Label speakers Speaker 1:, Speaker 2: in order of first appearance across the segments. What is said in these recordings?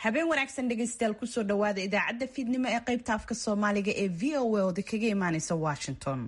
Speaker 1: habeen wanaagsan dhegaystayaal kusoo dhawaada idaacadda fiidnimo ee qaybta afka soomaaliga ee v o a oda kaga imaaneysa washington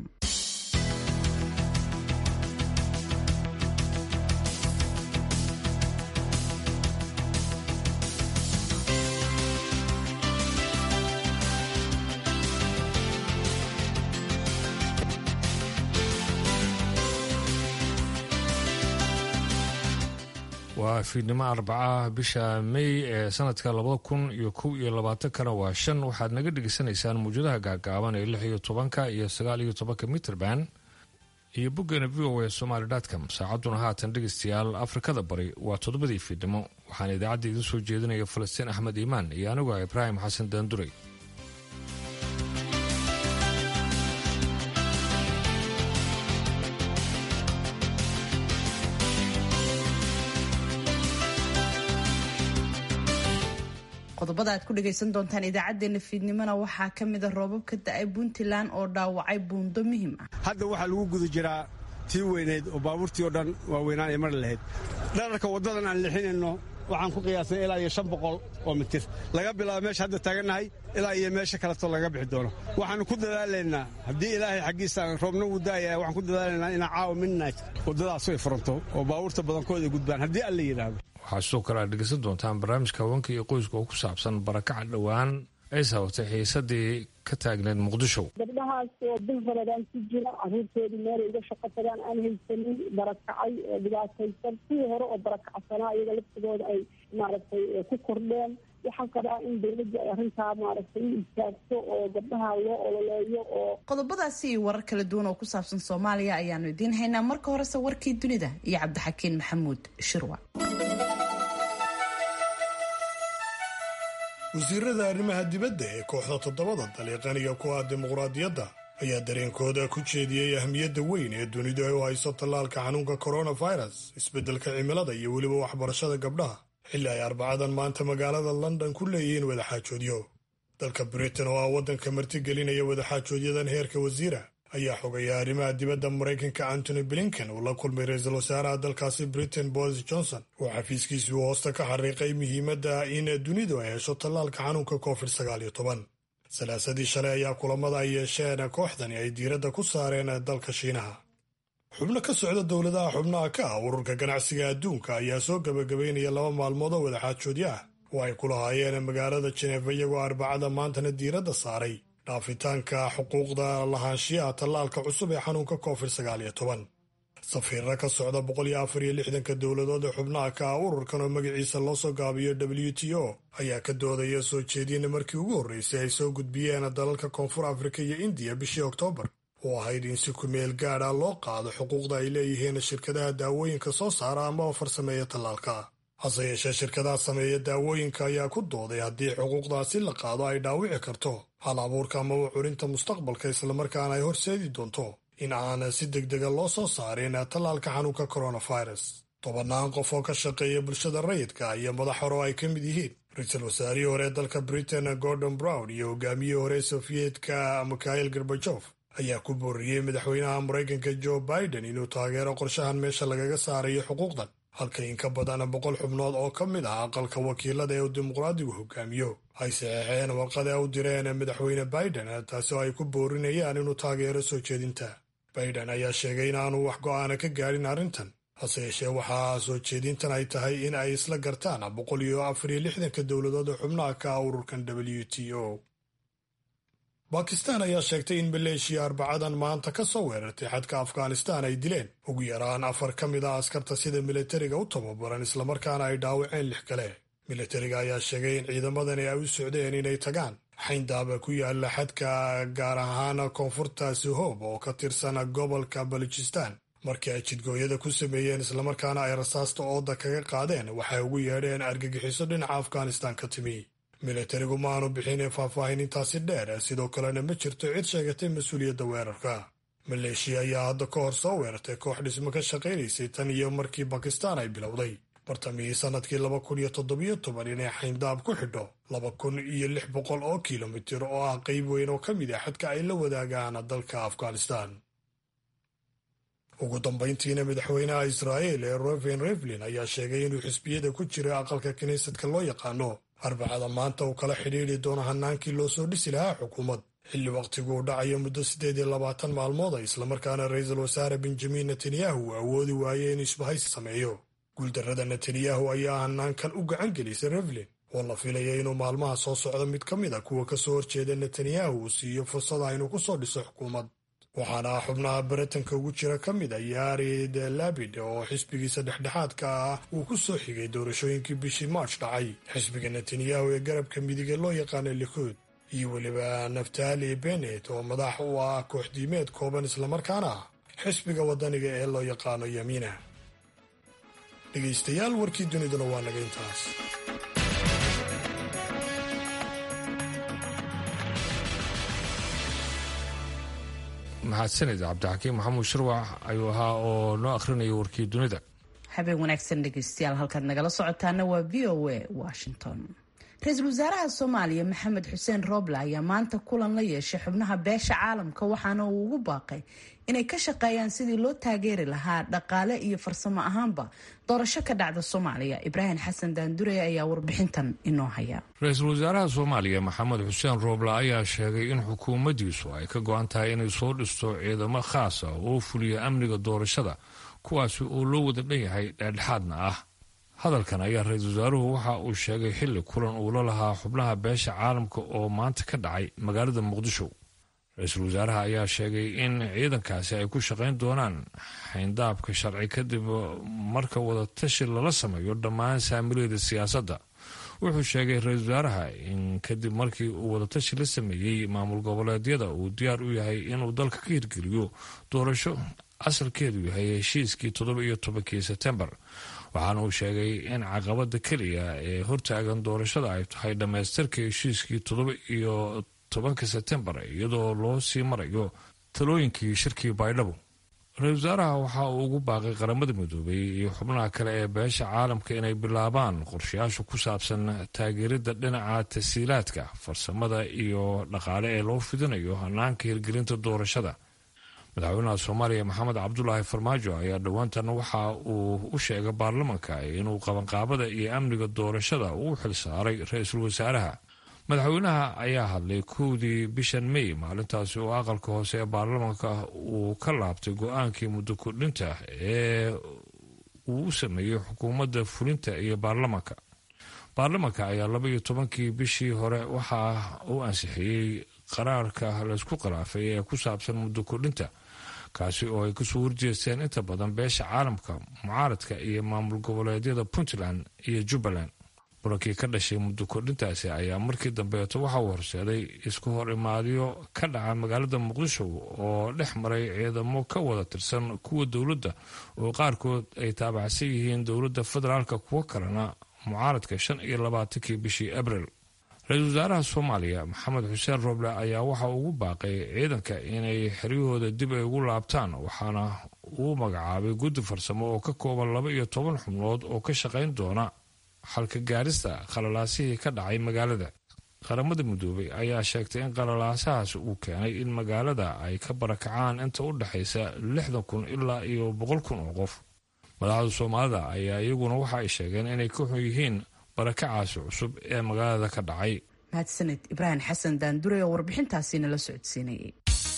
Speaker 2: waa fiidnimo arbacaha bisha may ee sanadka labada kun iyo kow iyo labaatankana waa shan waxaad naga dhegaysanaysaan muwjadaha gaagaaban ee lix iyo tobanka iyo sagaal iyo tobanka mitrband iyo boggeena v o a somaly com saacadduna haatan dhegaystayaal afrikada bari waa toddobadii fiidnimo waxaana idaacadda idiin soo jeedinaya falastiin axmed iimaan iyo anigu ah ibraahim xasan daanduray
Speaker 1: qodobada aad ku dhagaysan doontaan idaacadeena fiidnimona waxaa ka mida roobab ka da-ay puntland oo dhaawacay buundo muhiim ah
Speaker 3: hadda waxaa lagu guda jiraa tii weyneyd oo baabuurtii oo dhan waaweynaan ay mari lahayd dherarka waddadan aan lixinayno waxaan ku qiyaasnay ilaa iyo shan boqol oo mitir laga bilaabo meesha hadda taagannahay ilaa iyo meesha kaleto laga bixi doono waxaannu ku dadaalaynaa haddii ilaahay xaggiisa roobna wuu daaya waxaan ku dadaalaynaa inaa caawa midnight waddadaasu ay furanto oo baabuurta badankooda ay gudbaan haddii alla yidhaahdo
Speaker 2: waxaa sidoo kale aad dhegeysan doontaan barnaamijka haweenka iyo qoyska oo ku saabsan barakaca dhowaan ay sababtay xiisadii ka taagneed muqdisho
Speaker 4: gabdhahaas oo bil baradaan ku jira caruurtoodii meelay uga shaqo tagaan aan haysanin barakacay oo dhibaataysan kuwii hore oo barakacsanaa iyaga laftigooda ay maaragtay ku kordheen waxaan qabaa in dawladda ay arrintaa maaragtay u istaagto oo gabdhaha loo ololeeyo oo
Speaker 1: qodobadaasi iyo warar kala duwan oo ku saabsan soomaaliya ayaanu idiin haynaa marka horese warkii dunida iyo cabdixakiin maxamuud shirwa
Speaker 5: wasiirada arrimaha dibadda ee kooxda toddobada daliiqaniga ku ah dimuqraadiyadda ayaa dareenkooda ku jeediyey ahmiyadda weyn ee dunidu ay u hayso tallaalka xanuunka coronavirus isbeddelka cimilada iyo weliba waxbarashada gabdhaha xilli ay arbacadan maanta magaalada london ku leeyihiin wadaxaajoodyo dalka britain oo ah waddanka martigelinaya wadaxaajoodyadan heerka wasiira ayaa xogaya arrimaha dibadda maraykanka antony blinken uu la kulmay ra-iisul wasaaraha dalkaasi britain boris johnson oo xafiiskiisuu hoosta ka xariiqay muhiimadda in dunidu ay hesho tallaalka xanuunka covid sagaal iyo toban salaasadii shalay ayaa kulamada ay yeesheen kooxdani ay diiradda ku saareen dalka shiinaha xubno ka socda dowladaha xubnaha ka ah ururka ganacsiga adduunka ayaa soo gebagabaynaya laba maalmood oo wadaxaajoodyo ah oo ay ku lahaayeen magaalada jenefa iyagoo arbacada maantana diiradda saaray dhaafitaanka xuquuqda lahaanshiyaha tallaalka cusub ee xanuunka covid sagaal iyo toban safiirra ka socda boqol iyo afar iyo lixdanka dowladood ee xubnaha ka ah ururkan oo magaciisa loo soo gaabiyo w t o ayaa ka doodaya soo jeedina markii ugu horreysay ay soo gudbiyeen dalalka koonfur afrika iyo indiya bishii oktoobar oo ahayd in si kumeel gaadha loo qaado xuquuqda ay leeyihiin shirkadaha daawooyinka soo saara amaba farsameeya tallaalka hase yeeshee shirkadaha sameeya daawooyinka ayaa ku dooday haddii xuquuqdaasi la qaado ay dhaawici karto hal abuurka amaba curinta mustaqbalka islamarkaana ay horseedi doonto in aan si degdega loo soo saarin tallaalka xanuunka coronavirus tobannaan qof oo ka shaqeeya bulshada rayidka iyo madax hore oo ay ka mid yihiin ra-iisul wasaarihii hore ee dalka britain gordon brown iyo hogaamiyihii hore sofiyeetka mikhail gorbajof ayaa ku booriyey madaxweynaha maraykanka joe biden inuu taageero qorshahan meesha lagaga saarayo xuquuqdan halka in ka badan boqol xubnood oo ka mid ah aqalka wakiilada ee uu dimuqraadigu hogaamiyo ay saxeexeen warqada u direen madaxweyne biden taasi oo ay ku boorinayaan inuu taageero soo jeedinta biden ayaa sheegay inaanu wax go'aana ka gaadhin arrintan hase yeeshee waxaa soo jeedintan ay tahay in ay isla gartaan boqol iyo afar iyo lixdanka dowladood ee xubnaha ka ah ururkan w t o bakistan ayaa sheegtay in maleeshiya arbacadan maanta ka soo weerartay xadka afghanistan ay dileen ugu yaraan afar ka mid ah askarta sida militariga u tababaran islamarkaana ay dhaawaceen lix kale militariga ayaa sheegay in ciidamadani ay u socdeen inay tagaan xayndaaba ku yaala xadka gaar ahaan koonfurta suhoob oo ka tirsan gobolka balujistan markii ay jidgooyada ku sameeyeen islamarkaana ay rasaasta ooda kaga qaadeen waxay ugu yeedheen argagixiso dhinaca afghanistan ka timi militarigu ma aanu bixin faahfaahin intaasi dheer sidoo kalena ma jirto cid sheegatay mas-uuliyadda weerarka maleeshiya ayaa hadda ka hor soo weerartay koox dhismo ka shaqaynaysay tan iyo markii bakistaan ay bilowday bartamihii sannadkii laba kun iyo toddobiyo toban inay xayndaab ku xidho laba kun iyo lix boqol oo kilomitir oo ah qayb weyn oo ka mid ah xadka ay la wadaagaan dalka afghanistan ugu dambayntiina madaxweynaha israa'il ee roven revlin ayaa sheegay inuu xisbiyada ku jira aqalka kiniisadka loo yaqaano arbacada maanta uu kala xidhiidri doono hannaankii loo soo dhisi lahaa xukuumad xilli wakhtigu uu dhacayo muddo siddeed iyo labaatan maalmood a islamarkaana ra-iisul wasaare benjamin netanyahu uu awoodi waayey inuu isbahaysi sameeyo guuldarrada netanyahu ayaa hannaankan u gacan gelisay revlin oo la filaya inuu maalmaha soo socda mid ka mid a kuwa ka soo horjeeda netanyahu uu siiyo fursada inuu ku soo dhiso xukuumad waxaana xubnaha baritanka ugu jira ka mid a yaari de labid oo xisbigiisa dhexdhexaadka ah uu ku soo xigay doorashooyinkii bishii march dhacay xisbiga netanyahu ee garabka midige loo yaqaana likuud iyo weliba naftali benet oo madax u ah kooxdiimeed kooban islamarkaana ah xisbiga wadaniga ee loo yaqaano yamiina dhegaystayaal warkii duniduna waa naga intaas
Speaker 2: mahadsanid cabdixakiim maxamuud shirwax ayuu ahaa oo noo akhrinaya warkii dunida
Speaker 1: habeen wanaagsan dhegeystayaal halkaad nagala socotaana waa v o a washington ra-iisul wasaaraha soomaaliya maxamed xuseen rooble ayaa maanta kulan la yeeshay xubnaha beesha caalamka waxaana uu ugu baaqay inay ka shaqeeyaan sidii loo taageeri lahaa dhaqaale iyo farsamo ahaanba doorasho ka dhacda soomaaliya ibraahim xasan daandure ayaa warbixintan inoo haya
Speaker 2: ra-iisul wasaaraha soomaaliya maxamed xuseen rooble ayaa sheegay in xukuumaddiisu ay ka go-an tahay inay soo dhisto ciidamo khaas ah oo fuliya amniga doorashada kuwaasi oo loo wada dhan yahay dhexdhexaadna ah hadalkan ayaa ra-iisul wasaaruhu waxa uu sheegay xilli kulan uu la lahaa xubnaha beesha caalamka oo maanta ka dhacay magaalada muqdisho ra-iisul wasaaraha ayaa sheegay in ciidankaasi ay ku shaqayn doonaan xayndaabka sharci kadib marka wadatashi lala sameeyo dhammaan saamileeda siyaasadda wuxuu sheegay ra-iisul wasaaraha in kadib markii uu wadatashi la sameeyey maamul goboleedyada uu diyaar u yahay inuu dalka ka hirgeliyo doorasho asalkeedu yahay heshiiskii toddoba iyo tobankii sebtembar waxaana uu sheegay in caqabada keliya ee hortaagan doorashada ay tahay dhammaystirka heshiiskii toddoba iyo tobanka sebtembar iyadoo loo sii marayo talooyinkii shirkii baydhabo ra-isul wasaaraha waxa uu ugu baaqay qaramada midoobay iyo xubnaha kale ee beesha caalamka inay bilaabaan qorshayaasha ku saabsan taageeridda dhinaca tasiilaadka farsamada iyo dhaqaale ee loo fidinayo hanaanka hirgelinta doorashada madaxweynaha soomaaliya maxamed cabdulaahi farmaajo ayaa dhowaantan waxa uu u sheegay baarlamanka inuu qabanqaabada iyo amniga doorashada uu xil saaray ra-iisul wasaaraha madaxweynaha ayaa hadlay kowdii bishan may maalintaasi oo aqalka hoose ee baarlamanka uu ka laabtay go-aankii muddo kordhinta ee uu u sameeyey xukuumadda fulinta iyo baarlamanka baarlamanka ayaa laba iyo tobankii bishii hore waxa uu ansixiyey qaraarka laysku khilaafay ee ku saabsan muddo kordhinta kaasi oo ay kasoo horjeesteen inta badan beesha caalamka mucaaradka iyo maamul goboleedyada puntland iyo jubbaland murankii ka dhashay muddo kordhintaasi ayaa markii dambeeto waxa uu horseeday isku hor imaadyo ka dhaca magaalada muqdisho oo dhex maray ciidamo ka wada tirsan kuwa dowladda oo qaarkood ay taabacsan yihiin dowladda federaalka kuwo kalena mucaaradka shan iyo labaatankii bishii abril ra-iisul wasaaraha soomaaliya maxamed xuseen roble ayaa waxa ugu baaqay ciidanka inay xeryahooda dib ay ugu laabtaan waxaana uu magacaabay guddi farsamo oo ka kooban laba iyo toban xubnood oo ka shaqayn doona xalka gaarista khalalaasihii ka dhacay magaalada qaramada midoobay ayaa sheegtay in qalalaasahaas uu keenay in magaalada ay ka barakacaan inta u dhexaysa lixdan kun ilaa iyo boqol kun oo qof madaxda soomaalida ayaa iyaguna waxa ay sheegeen inay ka xun yihiin barakacaasi cusub ee magaalada ka dhacay
Speaker 1: mahadsaned ibraahim xasan daandure oo warbixintaasi nala socodsiinayay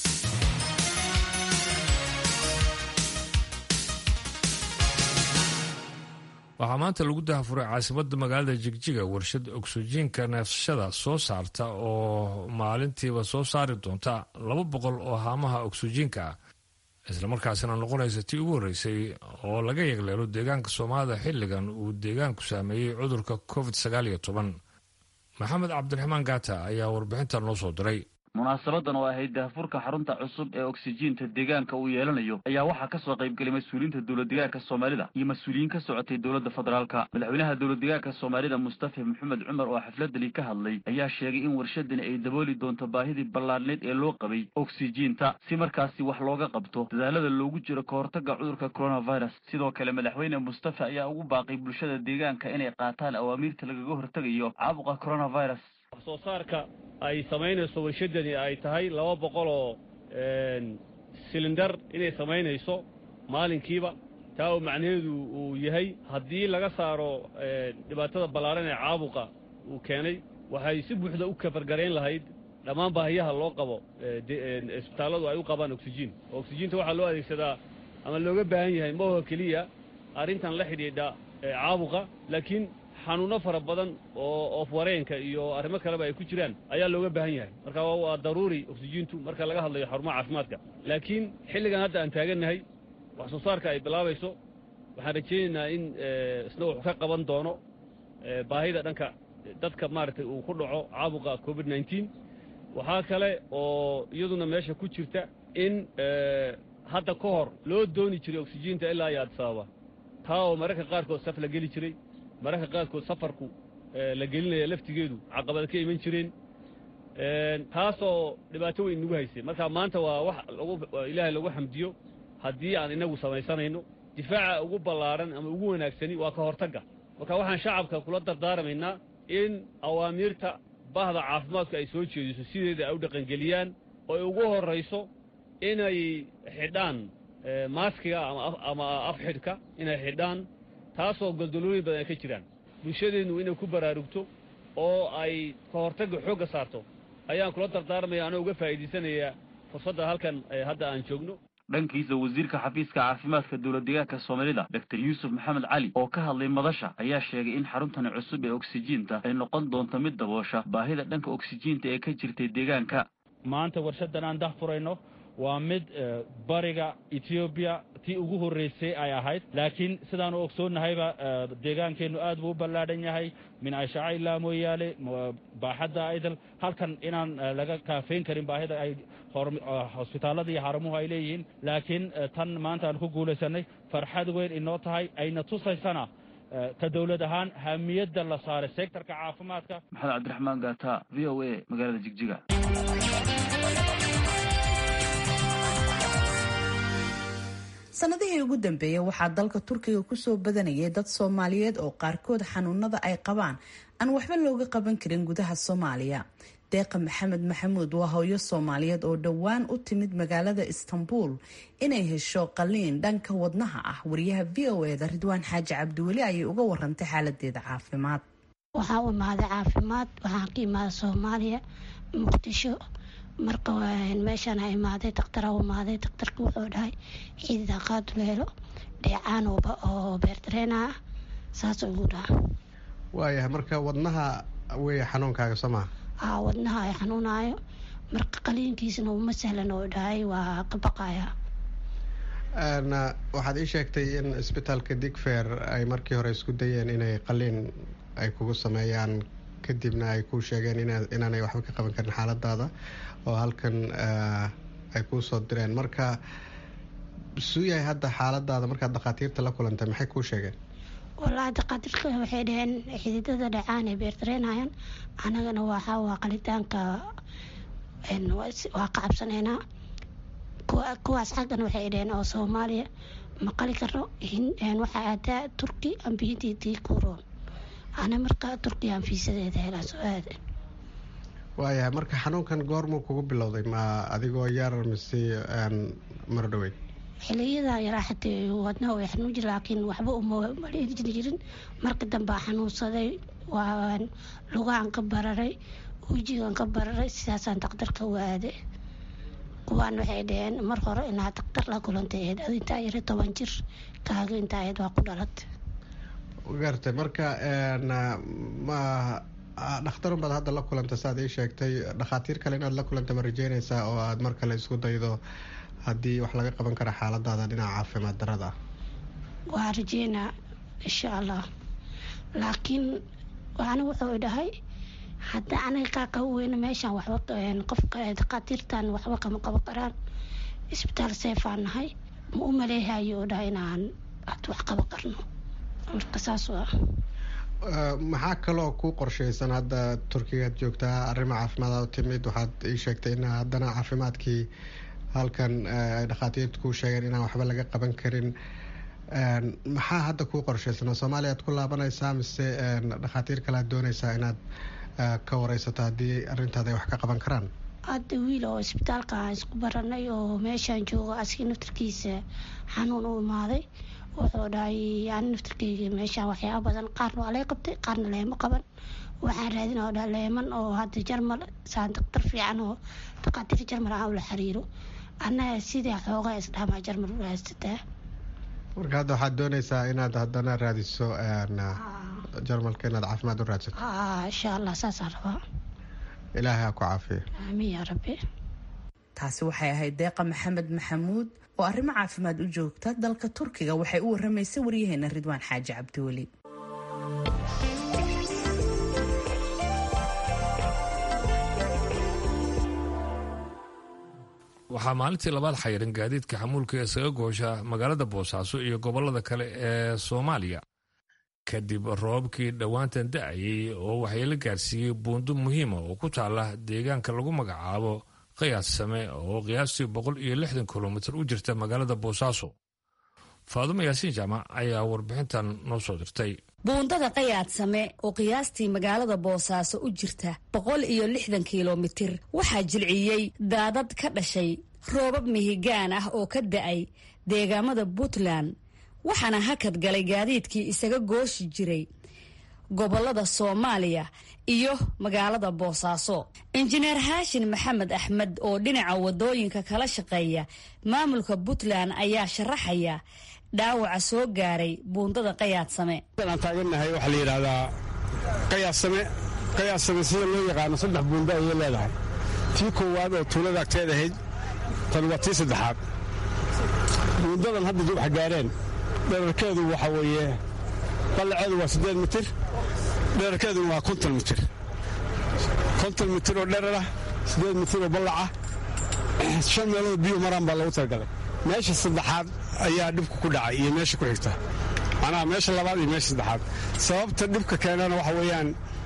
Speaker 2: waxaa maanta lagu dahafuray caasimadda magaalada jigjiga warshad ogsijiinka neefsashada soo saarta oo maalintiiba soo saari doonta laba boqol oo haamaha ogsijiinka ah islamarkaasina noqonaysa tii ugu horreysay oo laga yegleelo deegaanka soomaalida xilligan uu deegaanku saameeyey cudurka covid sagaal iyo toban maxamed cabdiraxmaan gaata ayaa warbixinta noo soo diray
Speaker 6: munaasabadan oo ahayd dahafurka xarunta cusub ee oksijiinta deegaanka uu yeelanayo ayaa waxaa kasoo qaybgelay mas-uuliyiinta dowlad degaanka soomaalida iyo mas-uuliyiin ka socotay dowladda federaalka madaxweynaha dowlad degaanka soomaalida mustafa maxamed cumar oo xafladani ka hadlay ayaa sheegay in warshadani ay dabooli doonto baahidii ballaadhneed ee loo qabay oksijiinta si markaasi wax looga qabto dadaalada loogu jiro ka hortagga cudurka coronavirus sidoo kale madaxweyne mustafa ayaa ugu baaqay bulshada deegaanka inay qaataan awaamiirta lagaga hortegayo caabuqa coronavirus
Speaker 7: wax soo saarka ay samaynayso warshadani ay tahay laba boqol oo silindar inay samaynayso maalinkiiba taa oo macnaheedu uu yahay haddii laga saaro dhibaatada ballaaran ee caabuqa uu keenay waxay si buuxda u kafargarayn lahayd dhammaan baahiyaha loo qabo isbitaalladu ay u qabaan oksijiin oo oksijiinta waxaa loo adeegsadaa ama looga baahan yahay ma oho keliya arrintan la xidhiidha caabuqa laakiin xanuunno fara badan oo oofwareenka iyo arrimo kaleba ay ku jiraan ayaa looga baahan yahay marka waa daruuri oksijiintu marka laga hadlayo xarumaha caafimaadka laakiin xilligan hadda aan taagannahay wax soo saarka ay bilaabayso waxaan rajaynaynaa in isna wuxuu ka qaban doono baahida dhanka dadka maaragtay uu ku dhaco caabuqa covid nneteen waxaa kale oo iyaduna meesha ku jirta in hadda ka hor loo dooni jiray oksijiinta ilaa iyo adisababa taa oo mararka qaarkood saf la geli jiray mararka qaarkood safarku la gelinaya laftigeedu caqabada ka iman jireen taasoo dhibaato weyn nagu haysay marka maanta waa wax ilaahay lagu xamdiyo haddii aan inagu samaysanayno difaaca ugu ballaaran ama ugu wanaagsani waa ka hortagga marka waxaan shacabka kula dardaaramaynaa in awaamiirta bahda caafimaadku ay soo jeediso sideeda ay u dhaqangeliyaan oo ay ugu horrayso inay xidhaan maaskiga ama afxidhka inay xidhaan taasoo goldolooyin badan ay ka jiraan bulshadeennu inay ku baraarugto oo ay ka hortagga xoogga saarto ayaan kula dardaarmaya anoo uga faa'iidaysanayaa fursadda halkan hadda aan joogno
Speaker 6: dhankiisa wasiirka xafiiska caafimaadka dowladdeegaanka soomaalida doctor yuusuf maxamed cali oo ka hadlay madasha ayaa sheegay in xaruntani cusub ee oksijiinta ay noqon doonto mid daboosha baahida dhanka oksijiinta ee ka jirtay deegaanka
Speaker 8: maanta warshadan aan dah furayno waa mid bariga etoobiya tii ugu horreysay ay ahayd laakiin sidaanu ogsoonnahayba deegaankeennu aad buu u ballaadhan yahay min ashaaca ilaa mooyaale baaxadda idal halkan inaan laga kaafayn karin baahida ay hosbitaallada iyo xaramuhu ay leeyihiin laakiin tan maanta aan ku guulaysanay farxad weyn inoo tahay ayna tusaysana ka dowlad ahaan hamiyadda la saaray sektorka caafimaadka
Speaker 6: maxamed cabdiraxmaan gaata v o a magaalada jigjiga
Speaker 1: sanadihii ugu dambeeyey waxaa dalka turkiga kusoo badanayay dad soomaaliyeed oo qaarkood xanuunada ay qabaan aan waxba looga qaban karin gudaha soomaaliya deeqa maxamed maxamuud waa hooyo soomaaliyeed oo dhowaan u timid magaalada istanbul inay hesho qaliin dhanka wadnaha ah wariyaha v o eda ridwaan xaaji cabdiweli ayay uga warantay xaaladeeda caafimaad
Speaker 9: waxaa u imaaday caafimaad waxaan ka imaada soomaaliya muqdisho marka meeshaan ha imaaday daktar u imaaday daktarka wuxuu dhahay ciidida qaaduleelo dheecaan oo beerdareena ah saas ugu dhaha
Speaker 10: waayahay marka wadnaha wey xanuunkaaga soo maha
Speaker 9: haa wadnaha ay xanuunaayo marka qaliinkiisna uma sahlan oo dhahay waa ka baqaya
Speaker 10: waxaad ii sheegtay in isbitaalka digfer ay markii hore isku dayeen inay qaliin ay kugu sameeyaan kadibna ay kuu sheegeen inaanay waxba ka qaban karin xaaladaada oo halkan ay kuu soo direen marka suu yahay hadda xaaladaada markaad dhakhaatiirta la kulantay maxay kuu sheegeen
Speaker 9: wallaahi dakhaatiirka waxay dhaheen xididada dhacaan ay beerdareenayaan anagana waxaa waa qalitaanka waa ka cabsaneynaa kuwaas xaggan waxay dhaheen oo soomaaliya ma qali karno waxaa aadaa turki ambiyadiitii kuroon ana markaa turkiyan fiisadeeda helaa soo aada
Speaker 10: waayahay marka xanuunkan goormuu kugu bilowday ma adigoo yar mise mar dhaweyd
Speaker 9: xiliyadaa yaraa xatee wadnaha way xanuun jir laakiin waxba uma maleerin jirin marka dambea xanuunsaday waan lugahan ka bararay wejigan ka bararay sidaasaan daktarka u aaday kuwaan waxay dhaheen mar hore inaad daktar la kulantay ahayd ad intaa yara toban jir kaaga intaa ahayd waa ku dhalatay
Speaker 10: gartay marka ma dhakhtarun baad hadda la kulantay saaad ii sheegtay dhakhaatiir kale inaad la kulanta ma rajeynaysaa oo aad mar kale isku daydo haddii wax laga qaban kara xaaladaada dhinaca caafimaad darada ah
Speaker 9: waa rajeynaa insha allah laakiin waana wuxuu dhahay hadda aniga kaa qaba weyne meeshaan waxba qofka dhakhaatiirtan waxba kama qaban karaan isbitaal seefaan nahay ma u maleehayo oo dhahay inaan had wax qaban karno marka saas waa
Speaker 10: maxaa kaloo ku qorshaysan hadda turkigaad joogtaa arrimo caafimaad u timid waxaad ii sheegtay in haddana caafimaadkii halkan ay dhakhaatiirtu kuu sheegeen inaan waxba laga qaban karin maxaa hadda kuu qorshaysan soomaaliya ad ku laabanaysaa mise dhakhaatiir kale aad doonaysaa inaad ka wareysato haddii arrintaada ay wax ka qaban karaan
Speaker 9: hadda wiil oo isbitaalka aan isku baranay oo meeshaan joogo askii naftarkiisa xanuun u imaaday wuxuu dhahay ani naftarkeyga meeshaan waxyaaba badan qaarna waa laga qabtay qaarna leema qaban waxaan raadina oo dhaleeman oo hadda jarmal saan daktar fiican oo daqaatiir jarmal aan ula xiriiro annaga sidaa xoogaa isdhamaa jarmal u haysataa
Speaker 10: marka hadda waxaad dooneysaa inaad haddana raadiso jarmalka inaad caafimaad u raadsato
Speaker 9: insha allah saasaan rabaa
Speaker 10: ilaahay ha ku caafiyo
Speaker 9: aamiin yaa rabbi
Speaker 1: taasi waxay ahayd deeqa maxamed maxamuud oo arrimo caafimaad u joogta dalka turkiga waxay u waramaysay waryaheena ridwaan xaaji cabdiweli
Speaker 2: waxaa maalintii labaad xayiran gaadiidka xamuulka ee isaga goosha magaalada boosaaso iyo gobolada kale ee soomaaliya kadib roobabkii dhowaantan da-ayay oo waxyeelo gaarsiiyey buundo muhiima oo ku taala deegaanka lagu magacaabo qiyaas same oo qiyaastii boqol iyo lixdan kilomitir u jirta magaalada boosaaso faadumo yaasiin jaamac ayaa warbixintan noo soo dirtay
Speaker 11: buundada qayaad same oo qiyaastii magaalada boosaaso u jirta boqol iyo lixdan kilomitir waxaa jilciyey daadad ka dhashay roobab mihigaan ah oo ka da-ay deegaamada puntland waxaana hakad galay gaadiidkii isaga gooshi jiray gobolada soomaaliya iyo magaalada boosaaso injineer haashin maxamed axmed oo dhinaca wadooyinka kala shaqeeya maamulka puntland ayaa sharaxaya dhaawaca soo gaaray buundada qayaadsame
Speaker 3: aan taagannahay waxaa la yidhaahdaa qayaadsame qayaadsame sida loo yaqaano saddex buundo ayay leedahay tii koowaad oo tuulada agteed ahayd tan waa tii saddexaad buundadan hadda wax gaareen dherarkeedu waxaa weeye ballaceedu waa siddeed mitir dherarkeeduna waa konton mitir konton mitir oo dherarah siddeed mitir oo ballaca shan meelood biyu maraan baa loogu talagalay meesha saddexaad ayaa dhibka ku dhacay iyo meesha ku xigta macnaha meesha labaad iyo meesha saddexaad sababta dhibka keenana waxa weeyaan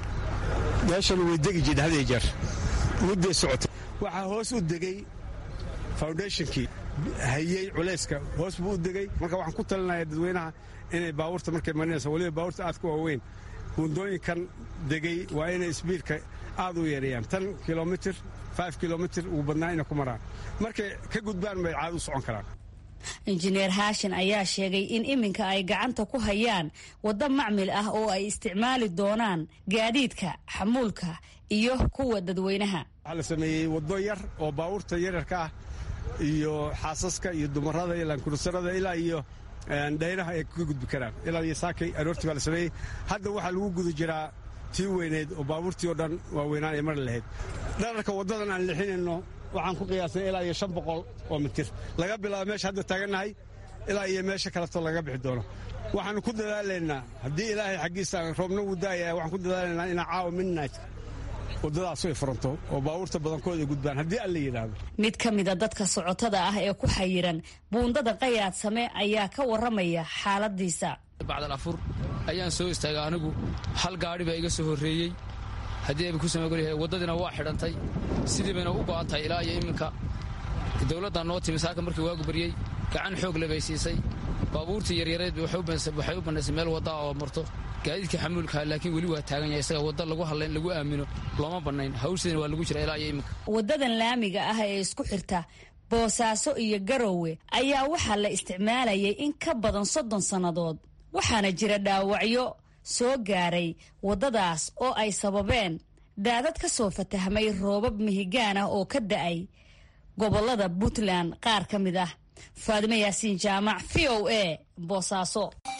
Speaker 3: meeshan way degi jidha had iyo jeer mudday socotay waxaa hoos u degey foundationkii hayey culayska hoos buu u degey marka waxaan ku talinaya dadweynaha inay baabuurta markay marinayso waliba baabuurta aad ku waaweyn buundooyinkan degey waa inay sbiidka aad u yeereeyaan tan kilomitir kilomitir ugu badnaa inay ku maraan markay ka gudbaan bay caad u socon karaan
Speaker 11: injineer haashin ayaa sheegay in iminka ay gacanta ku hayaan waddo macmil ah oo ay isticmaali doonaan gaadiidka xamuulka iyo kuwa dadweynaha
Speaker 3: waxaa la sameeyey waddo yar oo baabuurta yaryarka ah iyo xaasaska iyo dumarada iyo laankurusarada ilaa iyo dhaynaha ay ka gudbi karaan ilaa iyo saakay aroortii baa la sameeyey hadda waxaa lagu guda jiraa tii weyneyd oo baabuurtii oo dhan waaweynaan ay mari lahayd dhararka waddadan aan lixinayno waxaan ku qiyaasnay ilaa iyo shan boqol oo mitir laga bilaabo meesha hadda taagannahay ilaa iyo meesha kaleto laga bixi doono waxaanu ku dadaalaynaa haddii ilaahay xaggiisa roobna wuu daaya waxaan ku dadaalaynaa inaa caawa midnight waddadaasu ay furanto oo baabuurta badankooda ay gudbaan haddii alla yidhaahdo
Speaker 11: mid ka mida dadka socotada ah ee ku xayiran buundada qayaad same ayaa ka warramaya xaaladiisa
Speaker 12: bacdal afur ayaan soo istaagay anigu hal gaadhi baa iga soo horreeyey haddii ayba ku samagolyahay waddadiina waa xidhantay sidii bayna u go'an tahay ilaa iyo iminka dowladdaa noo timi saaka markii waagu baryey gacan xoog le bay siisay baabuurtii yaryareed waxay u bannaysay meel waddaa oo marto gaadiidkii xamuulkaha laakiin weli waa taagan yahay isaga wadda lagu hadlayn lagu aamino looma bannayn hawshiina waa lagu jira ilaa iyo iminka
Speaker 11: waddadan laamiga ah ee isku xirta boosaaso iyo garowe ayaa waxaa la isticmaalayay in ka badan soddon sannadood waxaana jira dhaawacyo soo gaaray waddadaas oo ay sababeen daadad ka soo fatahmay roobab mihigaan ah oo ka da'ay gobollada puntland qaar ka mid ah faadimo yaasiin jaamac v o a boosaaso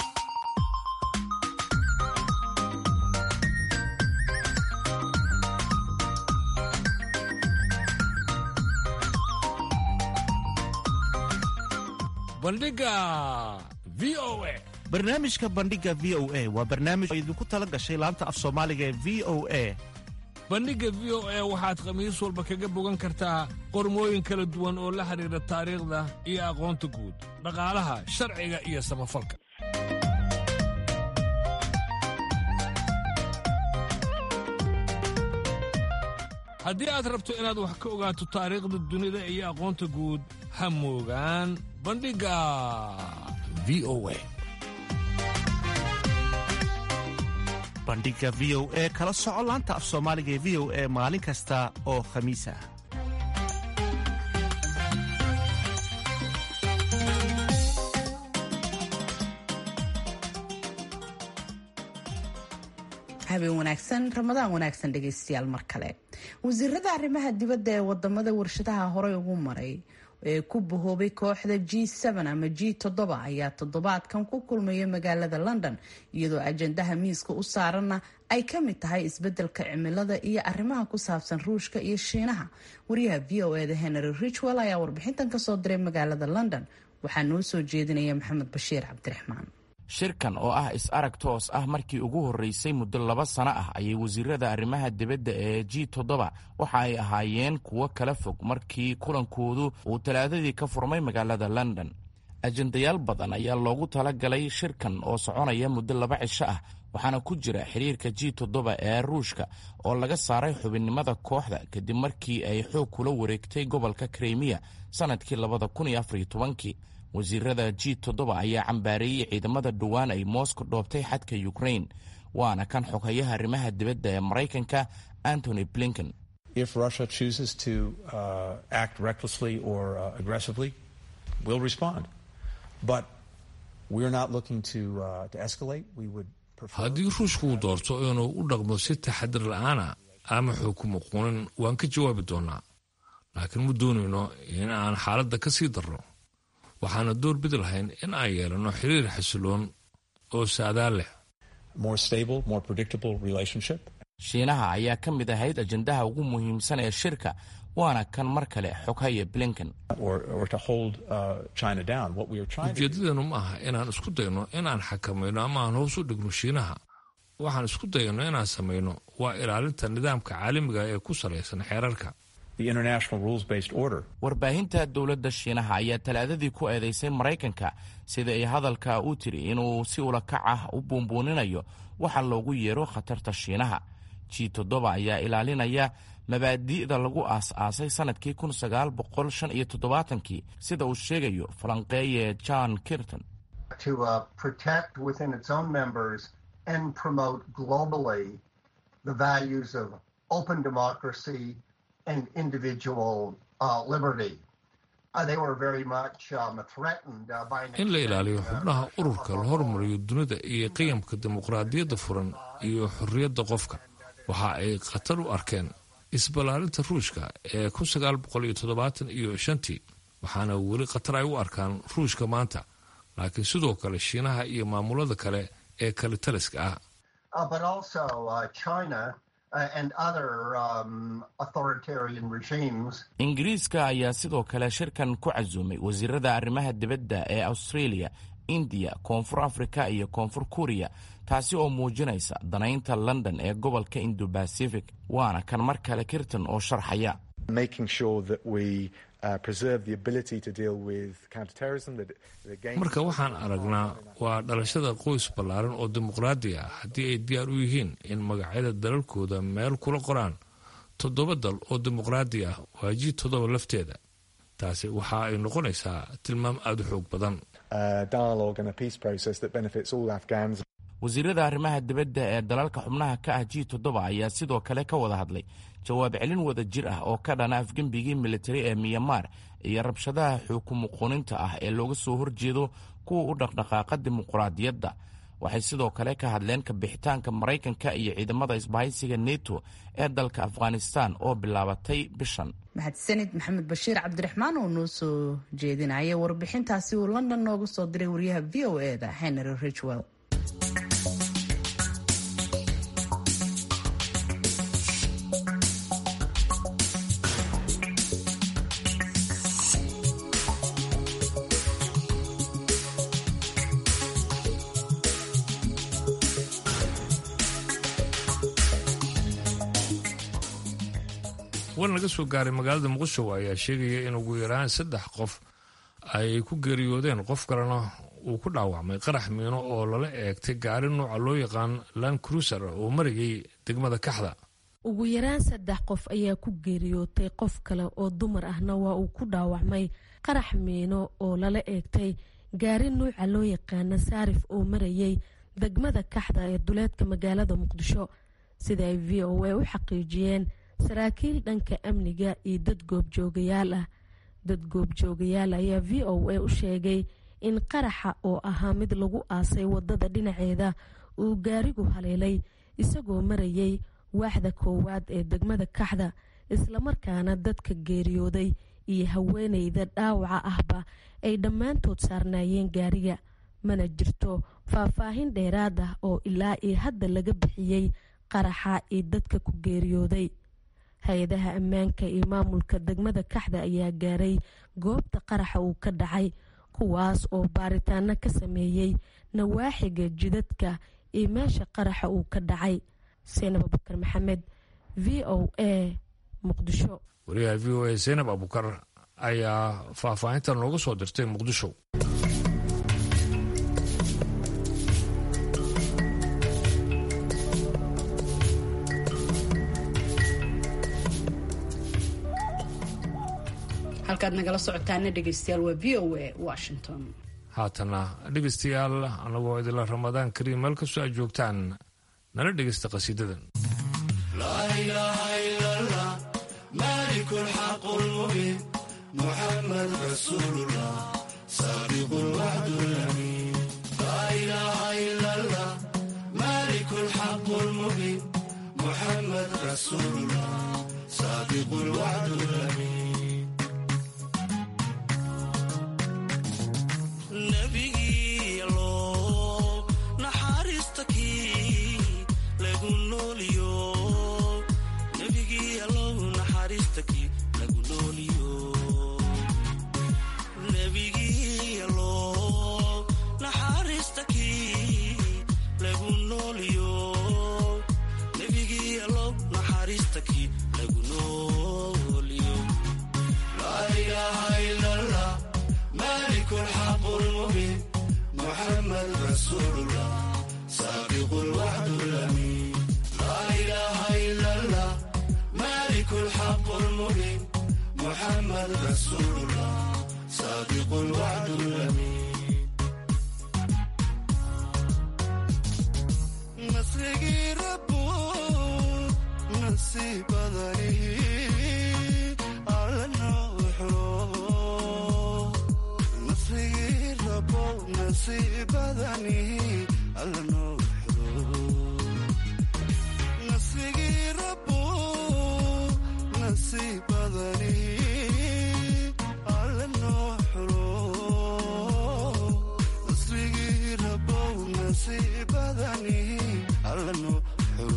Speaker 2: bandhiga v o a
Speaker 13: barnaamijka bandhiga v o a waa barnaamij oo idinku tala gashay laanta af soomaaliga ee v o a
Speaker 2: bandhigga v o a waxaad khamiis walba kaga bogan kartaa qormooyin kala duwan oo la xidhiidha taariikhda iyo aqoonta guud dhaqaalaha sharciga iyo samafalka haddii aad rabto inaad wax ka ogaato taariikhda dunida iyo aqoonta guud ha moogaan bandhigga v o a
Speaker 13: bandhiga v o e kala soco laanta af soomaaliga ee v o e maalin kasta oo khamiis ah
Speaker 1: habeen wanaagsan ramadaan wanaagsan dhegeystayaal mar kale wasiirada arrimaha dibadda ee wadamada warshadaha horey ugu maray ee ku bahoobay kooxda g ama g ayaa toddobaadkan ku kulmaya magaalada london iyadoo ajandaha miiska u saaranna ay ka mid tahay isbedelka cimilada iyo arrimaha ku saabsan ruushka iyo shiinaha wariyaha v o eda henry richwell ayaa warbixintan kasoo diray magaalada london waxaa noo soo jeedinaya maxamed bashiir cabdiraxmaan
Speaker 14: shirkan oo ah is-arag toos ah markii ugu horreysay muddo laba sano ah ayay wasiirada arrimaha dibadda ee g toddoba waxa ay ahaayeen kuwo kala fog markii kulankoodu uu talaadadii ka furmay magaalada london ajendayaal badan ayaa loogu talagalay shirkan oo soconaya muddo laba cisho ah waxaana ku jira xiriirka g toddoba ee ruushka oo laga saaray xubinnimada kooxda kadib markii ay xoog kula wareegtay gobolka krimiya sannadkii labada kun iyo afariyo tobankii wasiirada g toddoba ayaa cambaareeyey ciidamada dhowaan ay moscow dhoobtay xadka ukrain waana kan xoghayaha arrimaha dibadda ee maraykanka antony blinken
Speaker 2: haddii ruushku uu doorto inuu u dhaqmo si taxadir la'aana ama xukumo quunin waan ka jawaabi doonaa laakiin ma doonayno in aan xaaladda ka sii darro waxaana door bidi lahayn in aan yeelanno xiriir xasiloon oo saadaan leh
Speaker 14: shiinaha ayaa ka mid ahayd ajendaha ugu muhiimsan ee shirka waana kan mar kale xoghaya blinken
Speaker 2: ujeedadeenu ma aha inaan isku dayno inaan xakamayno ama aan hoos u dhigno shiinaha waxaan isku dayno inaan samayno waa ilaalinta nidaamka caalamiga ee ku salaysan xeerarka
Speaker 14: warbaahinta dowladda shiinaha ayaa talaadadii ku eedeysay maraykanka sida ay hadalka u tiri inuu si ulakac ah u buunbuuninayo waxa loogu yeero khatarta shiinaha g toddoba ayaa ilaalinaya mabaadi'da lagu aas-aasay sannadkii kun sagaal boqol shan iyo toddobaatankii sida uu sheegayo falanqeeye john kirton
Speaker 2: in la ilaaliyo xubnaha ururka la hormariyo dunida iyo qiyamka dimuqraadiyadda furan iyo xorriyadda qofka waxa ay khatar u arkeen isballaarinta ruushka ee kun sagaal boqol iyo toddobaatan iyo shantii waxaana weli khatar ay u arkaan ruushka maanta laakiin sidoo kale shiinaha iyo maamulada kale ee kale taliska ah
Speaker 14: ingiriiska ayaa sidoo kale shirkan ku casuumay wasiirada arrimaha dibadda ee australia indiya koonfur afrika iyo koonfur kuriya taasi oo muujinaysa danaynta london ee gobolka indo bacific waana kan mar kale kirton oo sharxaya
Speaker 2: marka waxaan aragnaa waa dhalashada qoys ballaaran oo dimuqraadi ah haddii ay diyaar u yihiin in magacyada dalalkooda meel kula qoraan toddoba dal oo dimuqraadi ah waa ji toddoba lafteeda taasi waxa ay noqonaysaa tilmaam aada u xoog badan
Speaker 14: wasiirada arrimaha dibadda ee dalalka xubnaha ka ah g toddoba ayaa sidoo kale ka wada hadlay jawaab celin wada jir ah oo ka dhana afgembigii militari ee miyamar iyo rabshadaha xuukumuquuninta ah ee looga soo horjeedo kuwa u dhaqdhaqaaqa dimuqraadiyadda waxay sidoo kale ka hadleen kabixitaanka maraykanka iyo ciidamada isbahaysiga neto ee dalka afghanistan oo bilaabatay bishan
Speaker 1: mahadsanid maxamed bashiir cabdiraxmaan oo noo soo jeedinaya warbixintaasi uu london nooga soo diray wariyaha v o e da henry richwell
Speaker 2: war laga soo gaaray magaalada muqdisho ayaa sheegaya in ugu yaraan saddex qof ay ku geeriyoodeen qof kalena uu ku dhaawacmay qarax miino oo lala eegtay gaari nooca loo yaqaan land cruiser oo marayay degmada kaxda
Speaker 15: ugu yaraan saddex qof ayaa ku geeriyootay qof kale oo dumar ahna waa uu ku dhaawacmay qarax miino oo lala eegtay gaari nuuca loo yaqaana saarif oo marayay degmada kaxda ee duleedka magaalada muqdisho sida ay v o a u xaqiijiyeen saraakiil dhanka amniga iyo dad goobjoogayaal ah dad goobjoogayaal ayaa v o a u sheegay in qaraxa oo ahaa mid lagu aasay wadada dhinaceeda uu gaarigu haleelay isagoo marayay waaxda koowaad ee degmada kaxda islamarkaana dadka geeriyooday iyo haweeneyda dhaawaca ahba ay dhammaantood saarnaayeen gaariga mana jirto faahfaahin dheeraad ah oo ilaa iyo hadda laga bixiyey qaraxa iyo dadka ku geeriyooday hay-adaha ammaanka iyo maamulka degmada kaxda ayaa gaaray goobta qaraxa uu ka dhacay kuwaas oo baaritaano ka sameeyey nawaaxiga jidadka iyo meesha qaraxa uu ka dhacay seenab abukar maxamed v o a muqdisho
Speaker 2: wariyaha v o a zaynab abukar ayaa faahfaahintan nooga soo dirtay muqdisho
Speaker 1: halkaad nagala socotaana dhegeystayaal waa v o a washington
Speaker 2: haatana dhegeystayaal anagoo idila ramadaan kariim meel kastoo aad joogtaan nala dhegeysta qasiidadan
Speaker 16: مالك الحق المبين محمد رسول الله صادق الوعد الأمين لا إله إلا الله مالك الحق المبين محمد رسول الله صادق الوعد الأمين نبي الله نحارستكي لقول اليوم نبي الله naxariistakii lagu nooliyo nebigii allow naxariistakii lagu nooliyo nebigii allow naxariistakii lagu nooliyo laa ilaaha ila allah malik lxaq lmubiin muxamed rasuulullah saabiqu lwacd lamin laa ilaaha ila allah مالك الحق المبين محمد رسول الله صادق الوعد الأمين مسرقي ربو نسيب ذريه على النوح مسرقي ربو نسيب ذنيه على النوح مسرقي ربو نسيب ذني على النحر نسرقي ربو نسيب ذني على النحر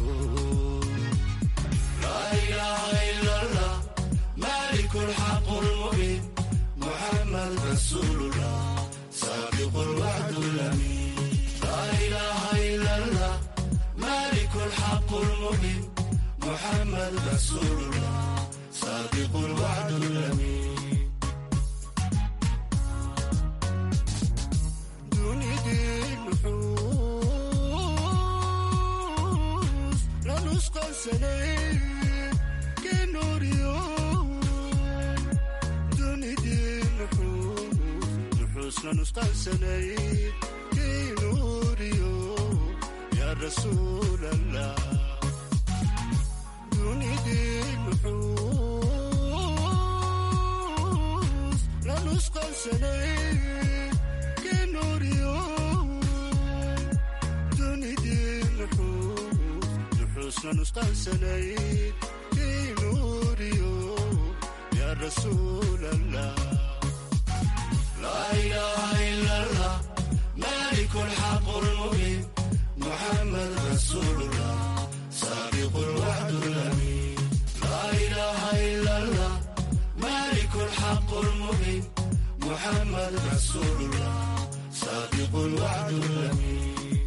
Speaker 16: لا إله إلا الله مالك الحق المبين محمد رسول الله صادق الوعد الأمين لا إله إلا الله مالك الحق المبين محمد رسول الله صادق الوعد الأمين دوني دين نحوس لا نسقى سنين كنور يوم دوني دين نحوس نحوس لا نسقى سنين كنور يوم يا رسول الله نحوس لا نسقى سنين كنور يوم دوني دين نحوس نحوس لا نسقى سنين كنور يوم يا رسول الله لا إله إلا الله مالك الحق المبين محمد رسول الله صادق الوعد الأمين لا إله إلا الله مالك الحق المبين محمد رسول الله صادق الوعد الأمين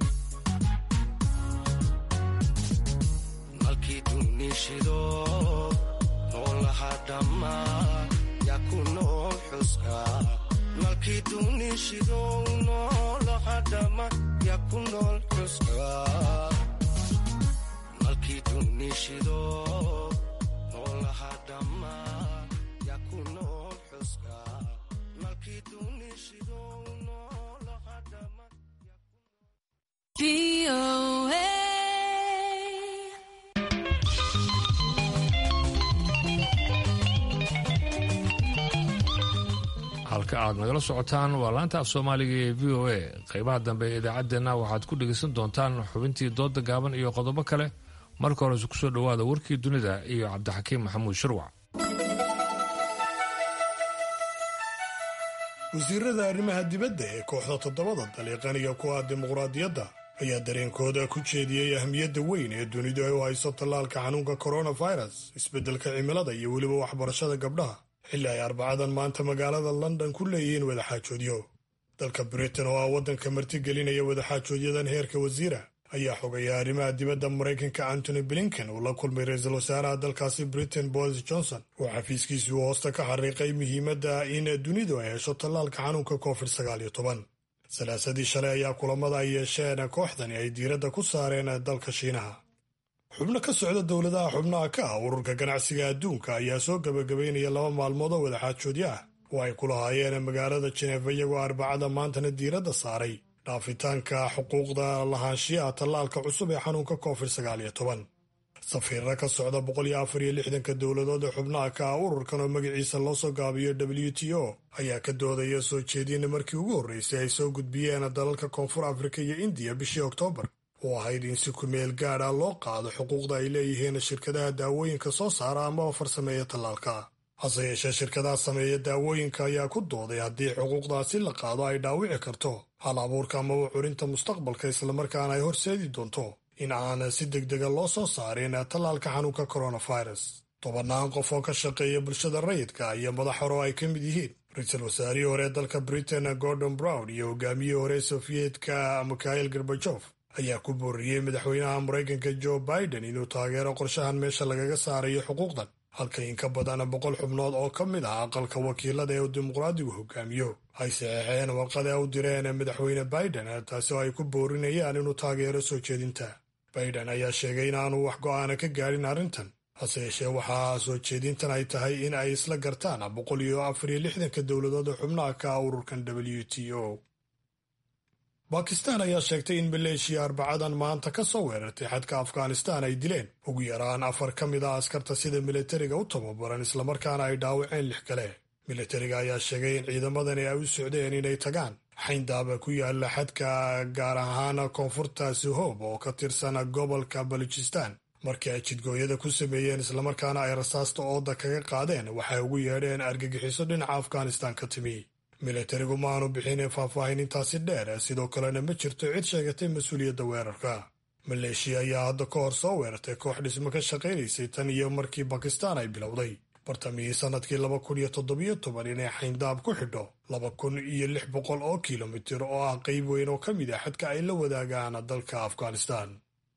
Speaker 16: malkii dunishido noolaha dhammaa yaa ku nool xuska malkii dunishido noolaha dhammaa yaa ku nool xuska malkii dunishido noolaha dhammaa yaa ku nool xuska malkii dunishido noolaha dhammaa
Speaker 2: halka aad nagala socotaan waa laanta af soomaaliga ee v o a qaybaha dambe ee idaacaddeenna waxaad ku dhegaysan doontaan xubintii dooda gaaban iyo qodobo kale marka horese kusoo dhowaada warkii dunida iyo cabdixakiim maxamuud shirwac
Speaker 5: wasiirada arrimaha dibadda ee kooxda toddobada daliiqaniga ku ah dimuqraadiyadda ayaa dareenkooda ku jeediyey ahmiyadda weyn ee dunidu ay u hayso tallaalka xanuunka coronavirus isbeddelka cimilada iyo weliba waxbarashada gabdhaha xilli ay arbacadan maanta magaalada london ku leeyihiin wadaxaajoodyo dalka britain oo ah waddanka martigelinaya wadaxaajoodyadan heerka wasiira ayaa xogaya arrimaha dibadda maraykanka antony blinken uu la kulmay ra-iisul wasaaraha dalkaasi britain boris johnson oo xafiiskiisii hoosta ka xariiqay muhiimadda in dunidu ay hesho tallaalka xanuunka covid sagaaliyo toban salaasadii shalay ayaa kulamada ay yeesheen kooxdani ay diiradda ku saareen dalka shiinaha xubno ka socda dowladaha xubnaha ka ah ururka ganacsiga adduunka ayaa soo gebagabaynaya laba maalmood oo wadaxaajoodyo ah oo ay ku lahaayeen magaalada jineefa iyagoo arbacada maantana diiradda saaray dhaafitaanka xuquuqda lahaanshiyaha tallaalka cusub ee xanuunka covid sagaaliyo toban safiirra ka socda boqol iyo afar iyo lixdanka dowladood ee xubnaha ka ah ururkan oo magaciisa loo soo gaabiyo w t o ayaa ka doodaya soo jeedina markii ugu horreysay ay soo gudbiyeen dalalka koonfur afrika iyo indiya bishii oktoobar oo ahayd in si kumeel gaad ah loo qaado xuquuqda ay leeyihiin shirkadaha daawooyinka soo saara amaba farsameeya tallaalka hase yeeshee shirkadaha sameeya daawooyinka ayaa ku dooday haddii xuquuqdaasi la qaado ay dhaawici karto hal abuurka amaba curinta mustaqbalka islamarkaana ay horseedi doonto in aan si degdega loo soo saarin tallaalka xanuunka coronavirus tobannaan qof oo ka shaqeeya bulshada rayidka iyo madax hore oo ay ka mid yihiin ra-iisul wasaarihii hore dalka britain gordon brown iyo hogaamiyihii hore sofiyeetka mikhail gorbajof ayaa ku booriyey madaxweynaha maraykanka joe biden inuu taageero qorshahan meesha lagaga saarayo xuquuqdan halka in ka badan boqol xubnood oo ka mid ah aqalka wakiilada ee uu dimuqraadigu hogaamiyo ay saxeexeen warqada u direen madaxweyne biden taasi oo ay ku boorinayaan inuu taageero soo jeedinta biden ayaa sheegay inaanu wax go'aana ka gaadhin arrintan hase yeeshee waxaa soo jeedintan ay tahay in ay isla gartaan boqol iyo afar iyo lixdanka dowladood oo xubnaha ka ah ururkan w t o bakistan ayaa sheegtay in maleeshiya arbacadan maanta ka soo weerartay xadka afghanistan ay dileen ugu yaraan afar ka mid ah askarta sida militariga u tababaran islamarkaana ay dhaawaceen lix kale militariga ayaa sheegay in ciidamadani ay u socdeen inay tagaan xayndaaba ku yaala xadka gaar ahaan koonfurta suhoob oo ka tirsan gobolka baluchistan markii ay jidgooyada ku sameeyeen islamarkaana ay rasaasta ooda kaga qaadeen waxay ugu yeedheen argagixiso dhinaca afghanistan ka timi militarigu ma aanu bixin faahfaahin intaasi dheer sidoo kalena ma jirto cid sheegatay mas-uuliyadda weerarka maleeshiya ayaa hadda ka hor soo weerartay koox dhismo ka shaqaynaysay tan iyo markii bakistaan ay bilowday bartamihii sannadkii laba kun iyo toddobiyo toban inay xayndaab ku xidho laba kun iyo lix boqol oo kilomitir oo ah qayb weyn oo ka mid ah xadka ay la wadaagaan dalka afghanistan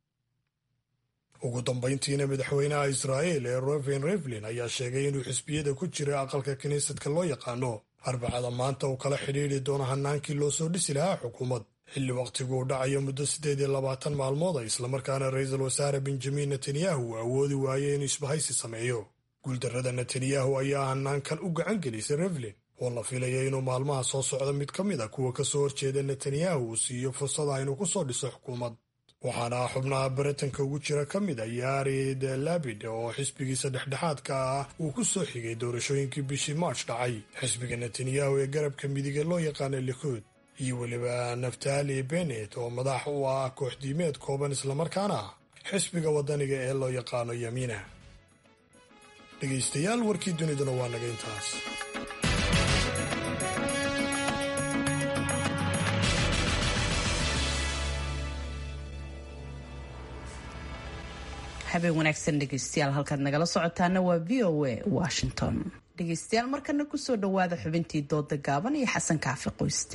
Speaker 5: ugu dambayntiina madaxweynaha israa'il ee roven revlin ayaa sheegay inuu xisbiyada ku jira aqalka kiniisadka loo yaqaano arbacada maanta uu kala xidhiidri doono hanaankii loo soo dhisi lahaa xukuumad xilli wakhtigu uu dhacayo muddo siddeed iyo labaatan maalmood a islamarkaana ra-iisul wasaare benjamin netanyahu uu awoodi waayey inuu isbahaysi sameeyo guuldarrada netanyahu ayaa hanaankan u gacan gelisay revlin oo la filaya inuu maalmaha soo socda mid ka mid a kuwa ka soo horjeeda netanyahu uu siiyo fursada inuu ku soo dhiso xukuumad waxaana xubnaha baritanka ugu jira ka mid a yarid labid oo xisbigiisa dhexdhexaadka ah uu ku soo xigay doorashooyinkii bishii march dhacay xisbiga netanyahu ee garabka midiga loo yaqaana likuud iyo weliba naftali benet oo madax u ah kooxdiimeed kooban islamarkaana ah xisbiga waddaniga ee loo yaqaano yamiina dhegaystayaal warkii duniduna waa naga intaas
Speaker 1: habeen wanaagsan dhegeystayaal halkaad nagala socotaana waa v o a washington dhegeystayaal markana kusoo dhawaada xubintii dooda gaaban iyo xasan kaafi qoyste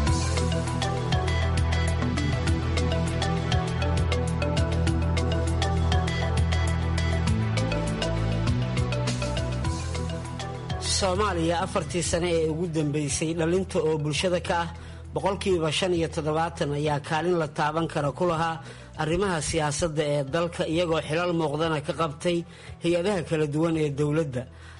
Speaker 17: soomaaliya afartii sane ee ugu dambeysay dhalinta oo bulshada ka ah boqolkiiba shan iyo toddobaatan ayaa kaalin la taaban kara ku lahaa arrimaha siyaasadda ee dalka iyagoo xilal muuqdana ka qabtay hay-adaha kala duwan ee dowladda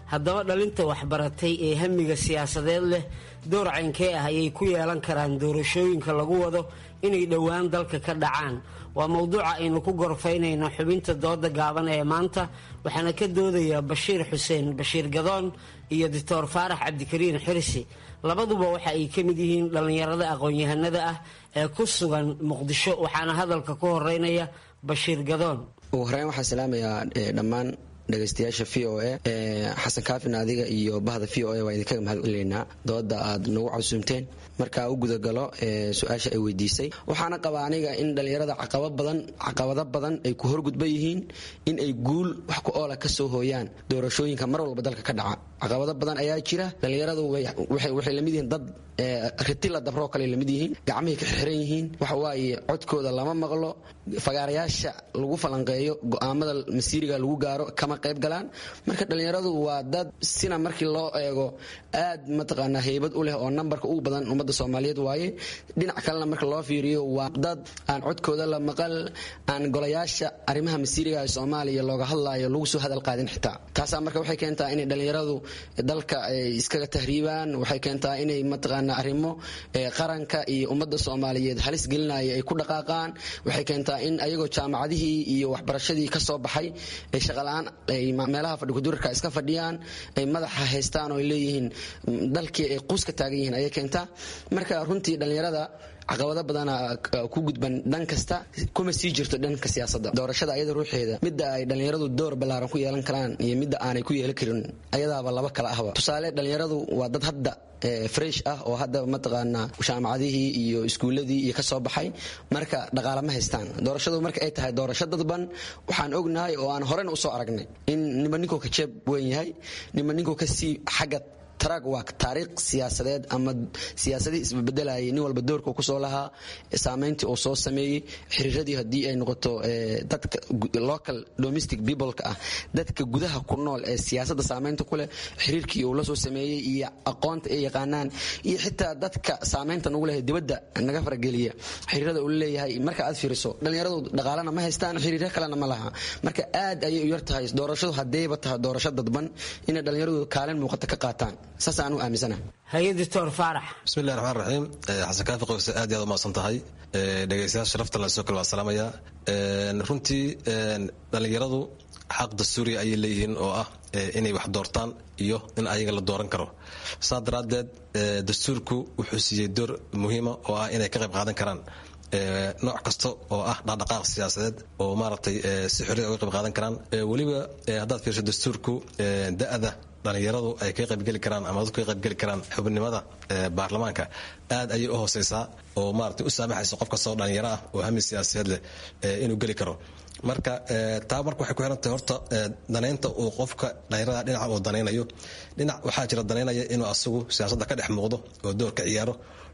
Speaker 17: haddaba dhalinta waxbaratay ee hamiga siyaasadeed leh door caynkee ah ayay ku yeelan karaan doorashooyinka lagu wado inay dhowaan dalka ka dhacaan waa mowduuca aynu ku gorfaynayno xubinta dooda gaaban ee maanta waxaana ka doodaya bashiir xuseen bashiir gadoon iyo doctor faarax cabdikariin xirsi labaduba waxa ay ka mid yihiin dhallinyarada aqoon-yahanada ah ee ku sugan muqdisho waxaana hadalka ku horeynaya bashiir gadoon
Speaker 18: ugu horeyn waxaan salaamayaa dhammaan dhegaystayaasha v o a xasan kaafin adiga iyo bahda v o a waa idinkaga mahad celineynaa dooda aad nagu casuumteen markaa u gudagalo su-aasha ay weydiisay waxaana qabaa aniga in dhallinyarada caqabado badan ay ku horgudban yihiin in ay guul wax ku oola ka soo hooyaan doorashooyinka mar walba dalka ka dhaca caqabado badan ayaa jira dhallinyaradu waxay lamid yihiin dad ritila dabroo kale lamid yihiin gacmihii ka xirxiran yihiin waxawaaye codkooda lama maqlo fagaarayaasha lagu falanqeeyo go'aamada masiiriga lagu gaaro kama qayb galaan marka dhallinyaradu waa dad sina markii loo eego aad mataqaanaa heybad u leh oo nambarka ugu badan ummadda soomaaliyeed waaye dhinac kalena marka loo fiiriyo waa dad aan codkooda la maqal aan golayaasha arrimaha masiiriga ee soomaaliya looga hadlaayo lagu soo hadal qaadin xitaa taasaa marka waxay keentaa inay dhallinyaradu dalka ay iskaga tahriibaan waxay keentaa inay mataqaanaa arrimo qaranka iyo ummadda soomaaliyeed halis gelinaya ay ku dhaqaaqaan waxay keentaa in ayagoo jaamacadihii iyo waxbarashadii ka soo baxay ay shaqala-aan ay meelaha fadhikudurarka iska fadhiyaan ay madaxa haystaan oo ay leeyihiin dalkii ay quus ka taagan yihiin ayay keentaa marka runtii dhallinyarada caqabado badana ku gudban dhan kasta kuma sii jirto dhanka siyaasadda doorashada ayada ruuxeeda midda ay dhallinyaradu door ballaaran ku yeelan karaan iyo midda aanay ku yeelan karin ayadaaba laba kala ahba tusaale dhallinyaradu waa dad hadda fresh ah oo hadda mataqaanaa jaamacadihii iyo iskuuladii iyo kasoo baxay marka dhaqaale ma haystaan doorashadu marka ay tahay doorasho dadban waxaan ognahay oo aan horena usoo aragnay in nima ninkuu ka jeeb weyn yahay nima ninkuu kasii xagga tarag waa taariikh siyaasadeed ama siyaasadii isbebedelayay nin walba doorka kusoo lahaa saameyntii uu soo sameeyey xiriiradii haddii ay noqoto dadka local domestic peopleka ah dadka gudaha ku nool ee siyaasadda saameynta ku leh xiriirkii uu la soo sameeyey iyo aqoonta ay yaqaanaan iyo xitaa dadka saameynta nagu leh dibadda naga farageliya xiriirada uu leeyahay marka aad fiiriso dhallinyaradu dhaqaalena ma haystaan xiriiryo kalena ma laha marka aad ayay u yar tahay doorashadu haddayba tahay doorasho dadban inay dhallinyaradu kaalin muuqata ka qaataan saasaan u aaminsana
Speaker 17: haye doctor faarax
Speaker 19: bismillahi raxmaan raxiim xasan kaafi qowse aad iyo aad u mahadsan tahay dhegaystayaal sharafta la soo kale waa salaamaya runtii dhallinyaradu xaq dastuuriya ayay leeyihiin oo ah inay wax doortaan iyo in ayaga la dooran karo saa daraaddeed dastuurku wuxuu siiyey door muhiima oo ah inay ka qayb qaadan karaan nooc kasta oo ah dhaqdhaqaaq siyaasadeed oo maaragtay si xorriya uga qayb qaadan karaan weliba haddaad fiirso dastuurku da-da dhallinyaradu ay ka qaybgeli karaan ama dadku ka qaybgeli karaan xubnimada baarlamaanka aad ayay u hooseysaa oo maaragtay u saamaxaysa qof kastoo dhallinyaro ah oo hami siyaasadeed leh inuu geli karo marka taa marka waxay ku xirantahay horta danaynta uu qofka dhallinyarada dhinaca uu danaynayo dhinac waxaa jira danaynaya inuu asagu siyaasadda ka dhex muuqdo oo door ka ciyaaro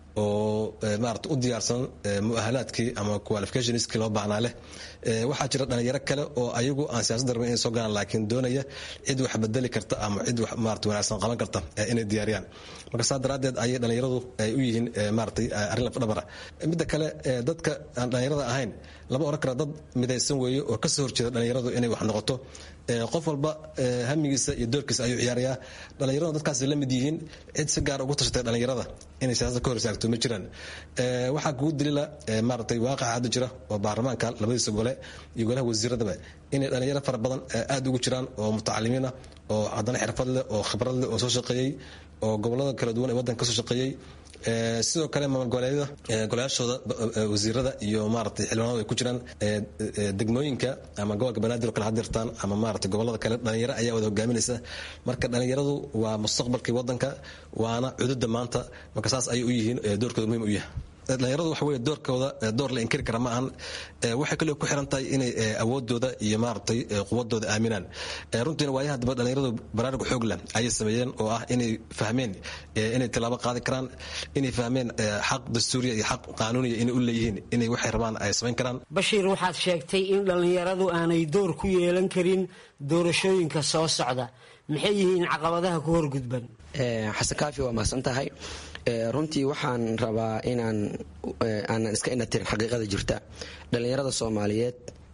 Speaker 19: oo maarata u diyaarsan muahalaadkii ama qualificationskii loo baahnaa leh waxaa jira dhalinyaro kale oo ayagu aan siyaasadda rabin inay soo galaan laakiin doonaya cid wax bedeli karta ama cid wax maarata wanaagsan qaban karta inay diyaariyaan marka saa daraaddeed ayay dhalinyaradu ay u yihiin maaratay arrin lafdhabara midda kale dadka aan dhalinyarada ahayn lama oran kara dad midaysan weeye oo kasoo horjeeda dhalinyaradu inay wax noqoto qof walba hamigiisa iyo doorkiisa ayuu ciyaarayaa dhalinyaradu dadkaas la mid yihiin cid si gaar ugu tashatay dhalinyarada inay siyaasadda ka hor istaagto ma jiraan waxaa kugu dilila maaratay waaqaca hadda jira oo baarlamaanka labadiisa gole iyo golaha wasiiradaba inay dhalinyaro fara badan aad ugu jiraan oo mutacalimiin ah oo haddana xirfad leh oo khibrad leh oo soo shaqeeyey oo gobolada kala duwan ee waddanka kasoo shaqeeyey sidoo kale maamul goboleedyada golayaashooda wasiirada iyo maaragtay xildhibaanadu ay ku jiraan degmooyinka ama gobolka banaadir oo kale hadirtaan ama maaragtay gobolada kale dhalinyaro ayaa wada hogaaminaysa marka dhalinyaradu waa mustaqbalkii waddanka waana cududa maanta marka saas ayay u yihiin doorkooda muhiim u yahay dhalinyaradu waxa wey doorkooda door la inkiri kara ma ahan waxay kaloo ku xiran tahay inay awoodooda iyo maaragtay quwadooda aaminaan runtiina waayaha daba dhalinyaradu baraarug xoog leh ayay sameeyeen oo ah inay fahmeen inay tilaabo qaadi karaan inay fahmeen xaq dastuuriya iyo xaq qaanuuniya inay u leeyihiin inay waxay rabaan ay samayn karaan
Speaker 17: bashiir waxaad sheegtay in dhallinyaradu aanay door ku yeelan karin doorashooyinka soo socda maxay yihiin caqabadaha ku horgudban
Speaker 18: xasan kaafi waa mahadsan tahay runtii waxaan rabaa inaan aanan iska inatirin xaqiiqada jirta dhallinyarada soomaaliyeed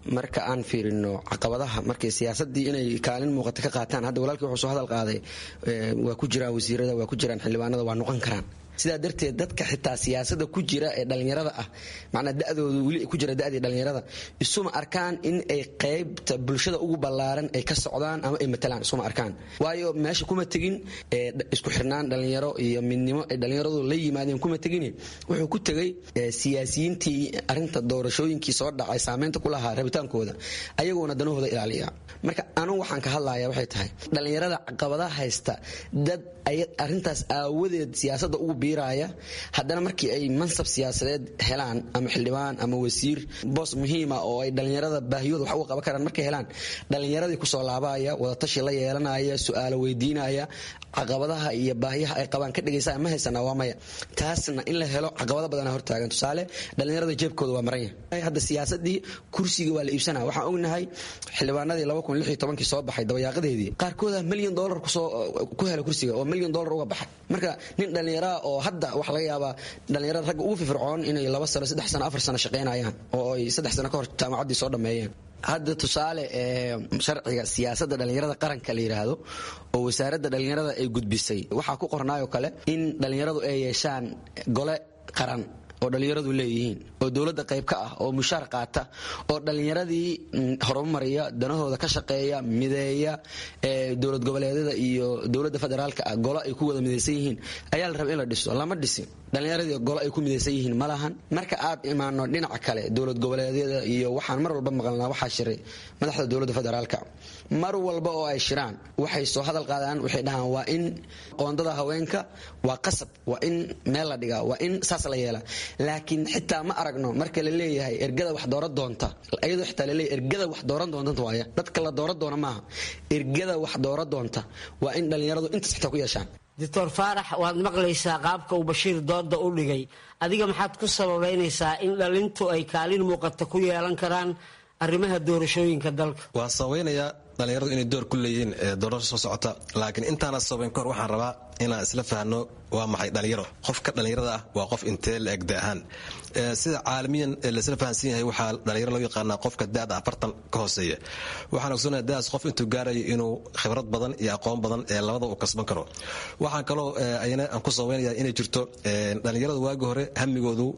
Speaker 18: marka aan fiirino caqabadaha markay siyaasadii inay kaalin muuqata ka qaataan hadda walaalkii wuxuu soo hadal qaaday waa ku jiraan wasiirada waa ku jiraan xildhibaanada waa noqon karaan sidaa darteed dadka xitaa siyaasada ku jira ee dhallinyarada ah macnaa dadoodu weli ku jira dadii dhallinyarada isuma arkaan in ay qaybta bulshada ugu ballaaran ay ka socdaan ama ay matalaan isuma arkaan waayo meesha kuma tegin isku xirnaan dhallinyaro iyo midnimo ay dhallinyaradu la yimaadeen kuma tegin wuxuu ku tegay siyaasiyiintii arinta doorashooyinkii soo dhacay saameynta ku lahaa rabitaankooda ayagoona danahooda ilaaliya marka anugu waxaan ka hadlaya waxay tahay dhallinyarada caqabadaha haysta dad arintaas aawadeed siyaasada ugu biiraya haddana markii ay mansab siyaasadeed helaan ama xildhibaan ama wasiir boos muhiima oo ay dhallinyarada baahiyooda wax uga qaban karaan markay helaan dhallinyaradii kusoo laabaya wadatashi la yeelanaya su-aalo weydiinaya caqabadaha iyo baahiyaha ay qabaan ka dhegaysa ma haysana waa maya taasna in la helo caqabado badana hortaagan tusaale dhallinyarada jeebkooda waa maran yahay hadda siyaasadii kursiga waa la iibsanaya waxaan ognahay xildhibaanadii kii soo baxay dabayaaqadeedii qaarkooda milyan dolar ku hela kursiga oo milyan dolar uga baxay marka nin dhallinyaraa oo hadda waxa laga yaabaa dhallinyarada ragga ugu firfircoon inay laba sano saddex sano afar sano shaqaynayaan oo ay saddex sano ka hor jaamacaddii soo dhammeeyeen hadda tusaale sharciga siyaasada dhallinyarada qaranka la yidhaahdo oo wasaaradda dhallinyarada ay gudbisay waxaa ku qornaayoo kale in dhallinyaradu ay yeeshaan gole qaran oo dhallinyaradu leeyihiin oo dowladda qayb ka ah oo mushaar qaata oo dhallinyaradii horumariya danahooda ka shaqeeya mideeya dowlad goboleedyada iyo dowladda federaalka ah golo ay ku wada midaysan yihiin ayaa la raba in la dhiso lama dhisin dhallinyaradii golo ay ku midaysan yihiin ma lahan marka aad imaano dhinaca kale dowlad goboleedyada iyo waxaan mar walba maqalnaa waxaa shiray madaxda dowladda federaalka mar walba oo ay shiraan waxay soo hadal qaadaan waxay dhahaan waa in qoondada haweenka waa qasab waa in meel la dhigaa waa in saas la yeela laakiin xitaa ma aragno marka la leeyahay ergada wax dooran doonta ayadoo xitaa laleeyahay ergada wax dooran doonta waaya dadka la dooran doona maaha ergada wax dooran doonta waa in dhallinyaradu intaas xitaa ku yeeshaan
Speaker 17: doctor faarax waad maqlaysaa qaabka uu bashiir dooda u dhigay adiga maxaad ku sababaynaysaa in dhalintu ay kaalin muuqata ku yeelan karaan arrimaha doorashooyinka dalka
Speaker 19: waan sabaynayaa dhallinyaradu inay door ku leeyihiin doorasho soo socota laakiin intaana sabayn kahor waxaan rabaa inaan isla fahno waa maxay dhallinyaro qofka dhallinyarada ah waa qof intee la egda ahaan sida caalamiyan laisla fahansan yahay waxaa dhallinyaro loo yaqaanaa qofka daada afartan ka hooseeya waxaan ogsoonaya daas qof intuu gaarayo inuu khibrad badan iyo aqoon badan ee labada uu kasban karo waxaan kaloo ayana aan ku sabaynaya inay jirto dhallinyarada waagi hore hamigoodu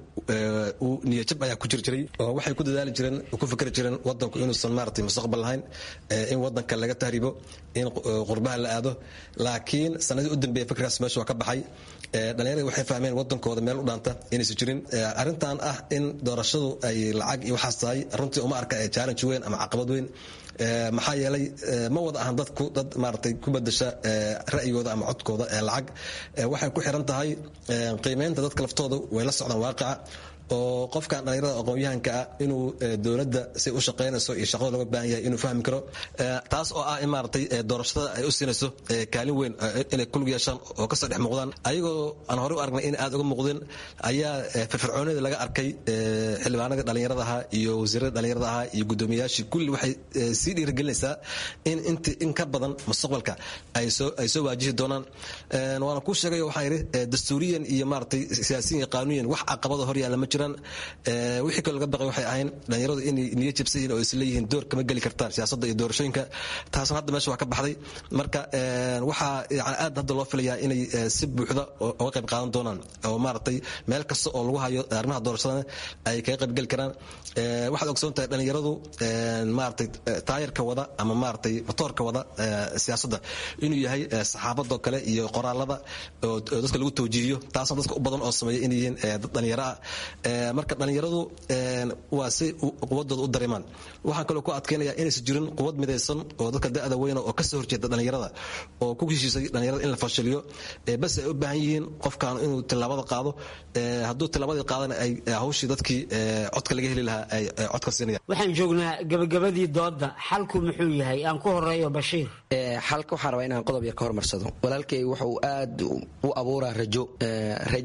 Speaker 19: niyajab ayaa ku jir jiray oo waxay ku dadaali jireen ku fikri jireen wadanku inuusan maaragtay mustaqbal lahayn in wadanka laga tahribo in qurbaha la aado laakiin sanadii u dambeeya fikrigaas meesha waa ka baxay dhallinyarada waxay fahmeen wadankooda meel u dhaanta inaysan jirin arrintan ah in doorashadu ay lacag iyo waxaas tahay runtii uma arka challenge weyn ama caqabad weyn maxaa yeelay ma wada ahan dadku dad maaragtay ku bedasha ra'yigooda ama codkooda ee lacag waxay ku xiran tahay qiimeynta dadka laftooda way la socdaan waaqica oo qofkan dhallinyarada aqoon-yahanka ah inuu dowladda say u shaqaynayso iyo shaqada looga baahan yahay inuu fahmi karo taas oo ah in maaragtay doorashada ay u siinayso kaalin weyn inay kulug yeeshaan oo kasoo dhex muuqdaan ayagoo aan horey u aragnay in aad uga muuqdeen ayaa firfircoonida laga arkay xildhibaanada dhallinyarada ahaa iyo wasiirada dhallinyarada ahaa iyo guddoomiyayaashii kulli waxay sii dhiirigelinaysaa in int in ka badan mustaqbalka ay soo ay soo waajihi doonaan waana kuu sheegay waxaan yidhi dastuuriyan iyo maaragtay siyaasiyan iyo qaanuyan wax caqabada hor yaalla ma jiro wixii kaloo laga baqay waxay ahayn dhallinyaradu inay niyo jabsan yihiin oo isleeyihiin door kama geli kartaan siyaasadda iyo doorashooyinka taasna hadda meesha waa ka baxday marka waxaa yani aad hadda loo filayaa inay si buuxda uga qayb qaadan doonaan oo maaragtay meel kasta oo lagu hayo arrimaha doorashadana ay kaga qayb geli karaan waxaad ogsoon tahay dhallinyaradu maaragtay taayarka wada ama maaragtay motoorka wada siyaasadda inuu yahay saxaabadoo kale iyo qoraalada oo dadka lagu tawjiihiyo taasna dadka u badan oo sameeya inay yihiin dad dhallinyaro ah marka dhallinyaradu waa si quwadooda u dareemaan waxaan kaloo ku adkaynaya inaysan jirin quwad midaysan oo dadka da'da weyna oo kasoo horjeeda dhallinyarada oo ku heshiisay dhallinyarada in la fashiliyo bas ay u baahan yihiin qofkan inuu tilaabada qaado hadduu tilaabadii qaadana ay hawshii dadkii codka laga heli lahaa ay codka siinayaan
Speaker 17: waxaan joognaa gabagabadii dooda xalku muxuu yahay aan ku horeeyo bashiir
Speaker 18: xalka waxaan rabaa inaan qodob yar ka hormarsado walaalkay wuxuu aad u abuuraa rajo rajo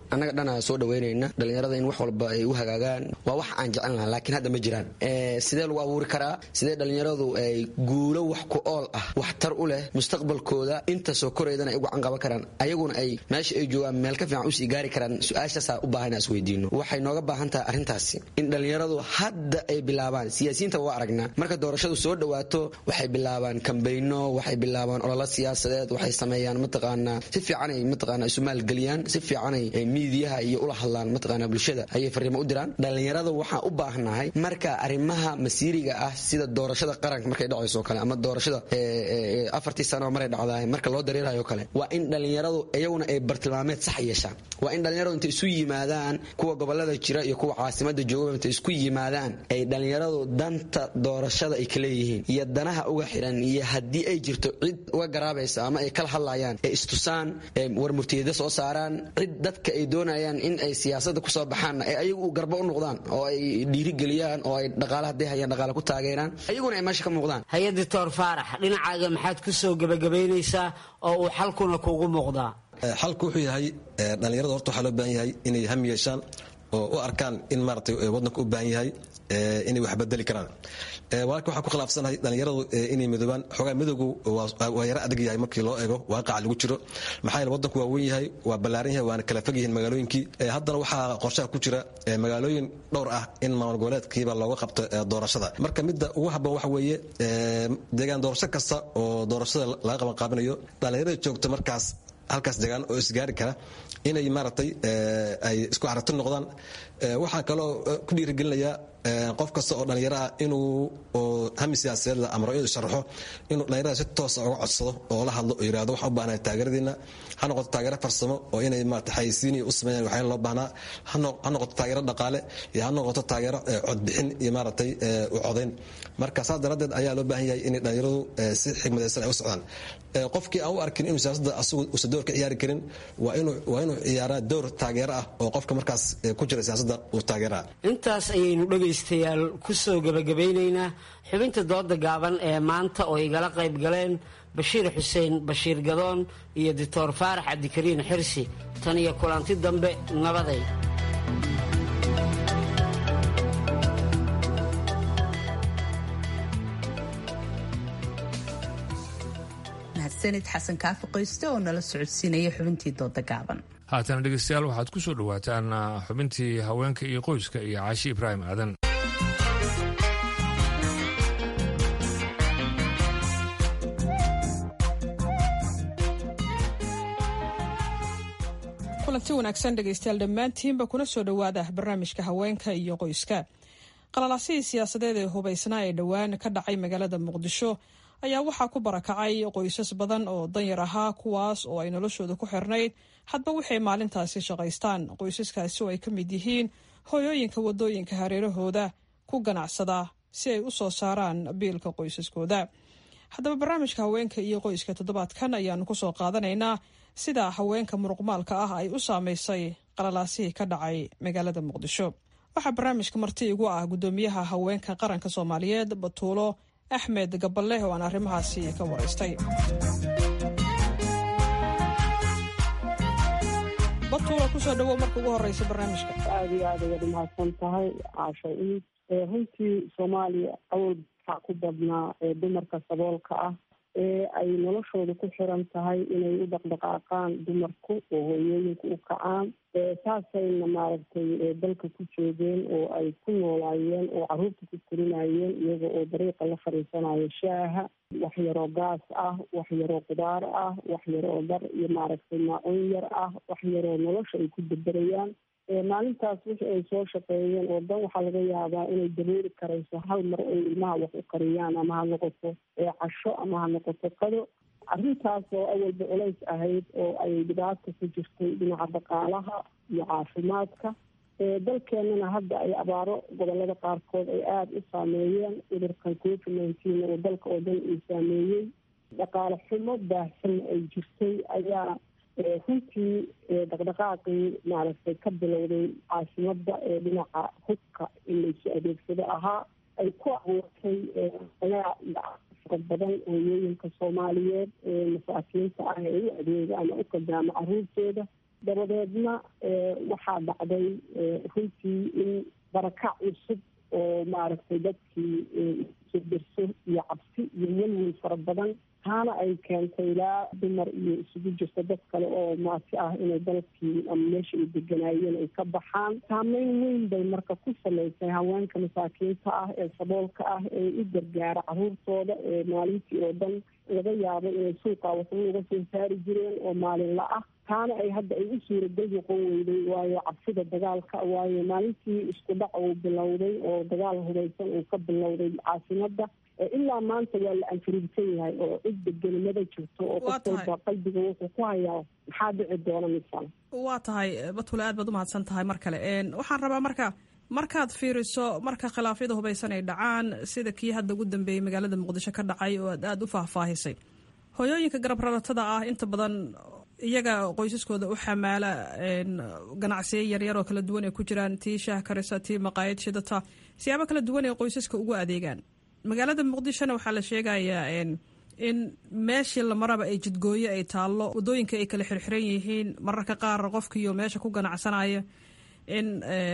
Speaker 18: annaga dhana soo dhaweynayna dhallinyarada in wax walba ay u hagaagaan waa wax aan jecel lahaa laakiin hadda ma jiraan sidee lagu abuuri karaa sidee dhallinyaradu ay guulo wax ku ool ah waxtar u leh mustaqbalkooda inta soo koraydana ay ugu canqaban karaan ayaguna ay meesha ay joogaan meel ka fiican usii gaari karaan su-aashaasaa u baahan is weydiino waxay nooga baahan tahay arrintaasi in dhallinyaradu hadda ay bilaabaan siyaasiyiinta waa aragnaa marka doorashadu soo dhawaato waxay bilaabaan kambayno waxay bilaabaan ololo siyaasadeed waxay sameeyaan mataqaanaa si fiicanay mataqaanaa isu maalgeliyaan si fiicanay miidiyaha iyo ula hadlaan mataqaanaa bulshada ayay fariimo u diraan dhallinyarada waxaan u baahnahay marka arrimaha masiiriga ah sida doorashada qaranka markay dhacayso kale ama doorashada afartii sano maray dhacdaay marka loo dareerayo kale waa in dhallinyaradu iyaguna ay bartilmaameed sax yeeshaan waa in dhallinyaradu intay isu yimaadaan kuwa gobolada jira iyo kuwa caasimada jooga intay isku yimaadaan ay dhallinyaradu danta doorashada ay kaleeyihiin iyo danaha uga xiran iyo haddii ay jirto cid uga garaabaysa ama ay kala hadlayaan ee istusaan war murtiyada soo saaraan cid dadka ay doonayaan in ay siyaasada kusoo baxaanna ee ayagu garba u noqdaan oo ay dhiirigeliyaan oo ay dhaqaale hadday hayaan dhaqaale ku taageeraan ayaguna ay meesha ka muuqdaan
Speaker 17: hay doctor faarax dhinacaaga maxaad ku soo gebagabaynaysaa oo uu xalkuna kuugu muuqdaa
Speaker 19: xalku wuxuu yahay dhallinyarada horta waxaa loo baahan yahay inay ham yeeshaan oo u arkaan in maaragtay waddanka u baahan yahay inay wax bedeli karaan walaalka waxaan ku khilaafsanahay dhallinyaradu inay midoobaan xoogaa midowgu waa yaro adag yahay markii loo eego waaqaca lagu jiro maxaa yeele waddanku waa weyn yahay waa ballaaran yahay waana kala fog yihiin magaalooyinkii haddana waxaa qorshaha ku jira magaalooyin dhowr ah in maamul goboleedkiiba looga qabto doorashada marka midda ugu habboon waxa weeye deegaan doorasho kasta oo doorashada laga qaban qaabinayo dhallinyarada joogta markaas halkaas degaan oo isgaari kara inay maaragtay ay isku aragti noqdaan waxaa kaloo ku dhiirigelinayaa qof kasta oo dhallinyaro ah inuu hami siyaasadeed amro inuu sharaxo inuu dhallinyarada si toosa uga codsado oo la hadlo oo yirahdo waxaan u baahnahay taageeradiina ha noqoto taageero farsamo oo inay maarata xayisiin u sameeyaan waxyaala loo baahnaa ha noqoto taageero dhaqaale iyo ha noqoto taageero codbixin iyo maaragtay u codayn marka saas daraaddeed ayaa loo baahan yahay inay dhallinyaradu si xigmadaysan ay u socdaan qofkii aan u arkin inuu siyaasadda asagu uusan door ka ciyaari karin waa inuu waa inuu ciyaaraa door taageero ah oo qofka markaas ku jira siyaasadda uu taageeraa
Speaker 17: intaas ayaynu dhegaystayaal ku soo gebagabeynaynaa xubinta dooda gaaban ee maanta oo igala qayb galeen bashiir xuseen bashiir gadoon iyo doctor faarax cabdikariin xirsi tan iyo kulanti dambe nabaday
Speaker 1: mahadsanid xasan kaafi qoyste oo nala socodsiinaya xubintii dooda gaaban
Speaker 2: haatana dhegeystayaal waxaad ku soo dhowaataan xubintii haweenka iyo qoyska iyo caashi ibraahim aadan
Speaker 20: kulanti wanaagsan dhegaystayaal dhammaantiinba kuna soo dhowaada barnaamijka haweenka iyo qoyska qalalaasihii siyaasadeed ee hubaysnaa ee dhowaan ka dhacay magaalada muqdisho ayaa waxaa ku barakacay qoysas badan oo danyar ahaa kuwaas oo ay noloshooda ku xirnayd hadba waxay maalintaasi shaqaystaan qoysaskaasi oo ay ka mid yihiin hooyooyinka wadooyinka hareerahooda ku ganacsada si ay u soo saaraan biilka qoysaskooda haddaba barnaamijka haweenka iyo qoyska toddobaadkan ayaanu kusoo qaadanaynaa sida haweenka muruqmaalka ah ay u saamaysay qalalaasihii ka dhacay magaalada muqdisho waxaa barnaamijka marti igu ah guddoomiyaha haweenka qaranka soomaaliyeed batuulo axmed gaballe oo aan arrimahaasi ka waraystay batuulo kusoo dhawow marka ugu horeysa barnaamijka
Speaker 4: aada iyo aada ayaad umahadsan tahay caasha iid runtii soomaaliya awal waxaa ku badnaa dumarka saboolka ah ee ay noloshooda ku xiran tahay inay u dhaqdhaqaaqaan dumarku oo hooyooyinku u kacaan saasayna maaragtay dalka ku joogeen oo ay ku noolaayeen oo caruurta ku korinayeen iyaga oo dariiqa la fadhiisanayo shaaha wax yaroo gaas ah wax yaroo qudaar ah wax yaroo dar iyo maaragtay maacuun yar ah wax yaroo nolosha ay ku beberayaan maalintaas wixii ay soo shaqeeyeen oo dan waxaa laga yaabaa inay dareeri karayso hal mar ay ilmaha wax u kariyaan ama ha noqoto casho ama ha noqoto qado arrintaas oo awalba culays ahayd oo ay dhibaata ku jirtay dhinaca dhaqaalaha iyo caafimaadka dalkeenana hadda ay abaaro gobolada qaarkood ay aada u saameeyeen cudurkan covid nineteen oo dalka oo dhan uu saameeyey dhaqaale xumo baahsan ay jirtay ayaa runtii dhaqdhaqaaqii maaragtay ka bilowday caasimada ee dhinaca hubka in laysu adeegsado ahaa ay ku abuurtay alaac iyo fara badan hooyooyinka soomaaliyeed ee masaakiinta ah ee u adeega ama u qadaamo caruurtooda dabadeedna waxaa dhacday runtii in barakac cusub oo maaragtay dadkii isu dirso iyo cabsi iyo welwel fara badan taana ay keentay ilaa dumar iyo isugu jirto dad kale oo maasi ah inay dalkii ama meesha ay deganaayeen ay ka baxaan saameyn weyn bay marka ku samaysay haweenka masaakiinta ah ee saboolka ah ee u gargaara caruurtooda ee maalintii oo dhan laga yaabo inay suuqa wasna uga soo saari jireen oo maalinla ah taana ay hadda ay u suuragal noqon weyday waayo cabsida dagaalka waayo maalintii isku dhac uu bilowday oo dagaal hubeysan uu ka bilowday caasimada ilaa maanta waa la anfariirsan yahay oo cid degenimada jirto oo qof walba qalbiga wuxuu ku hayaa maxaa dhici doona misal
Speaker 20: waa tahay batule aad baad umahadsan tahay mar kale waxaan rabaa marka markaad fiiriso marka khilaafyada hubeysan ay dhacaan sida kii hadda ugu dambeeyey magaalada muqdisho ka dhacay oo aad aada u faahfaahisay hooyooyinka garab raratada ah inta badan iyaga qoysaskooda u xamaala ganacsiyo yaryar oo kala duwan ay ku jiraan tii shaah karisa tii maqaayad shidata siyaabo kala duwan ay qoysaska ugu adeegaan magaalada muqdishona waxaa la sheegayaa in meeshii la maraba ay jidgooyo ay taallo wadooyinka ay kala xirxiran yihiin mararka qaar qofkiiyo meesha ku ganacsanaya in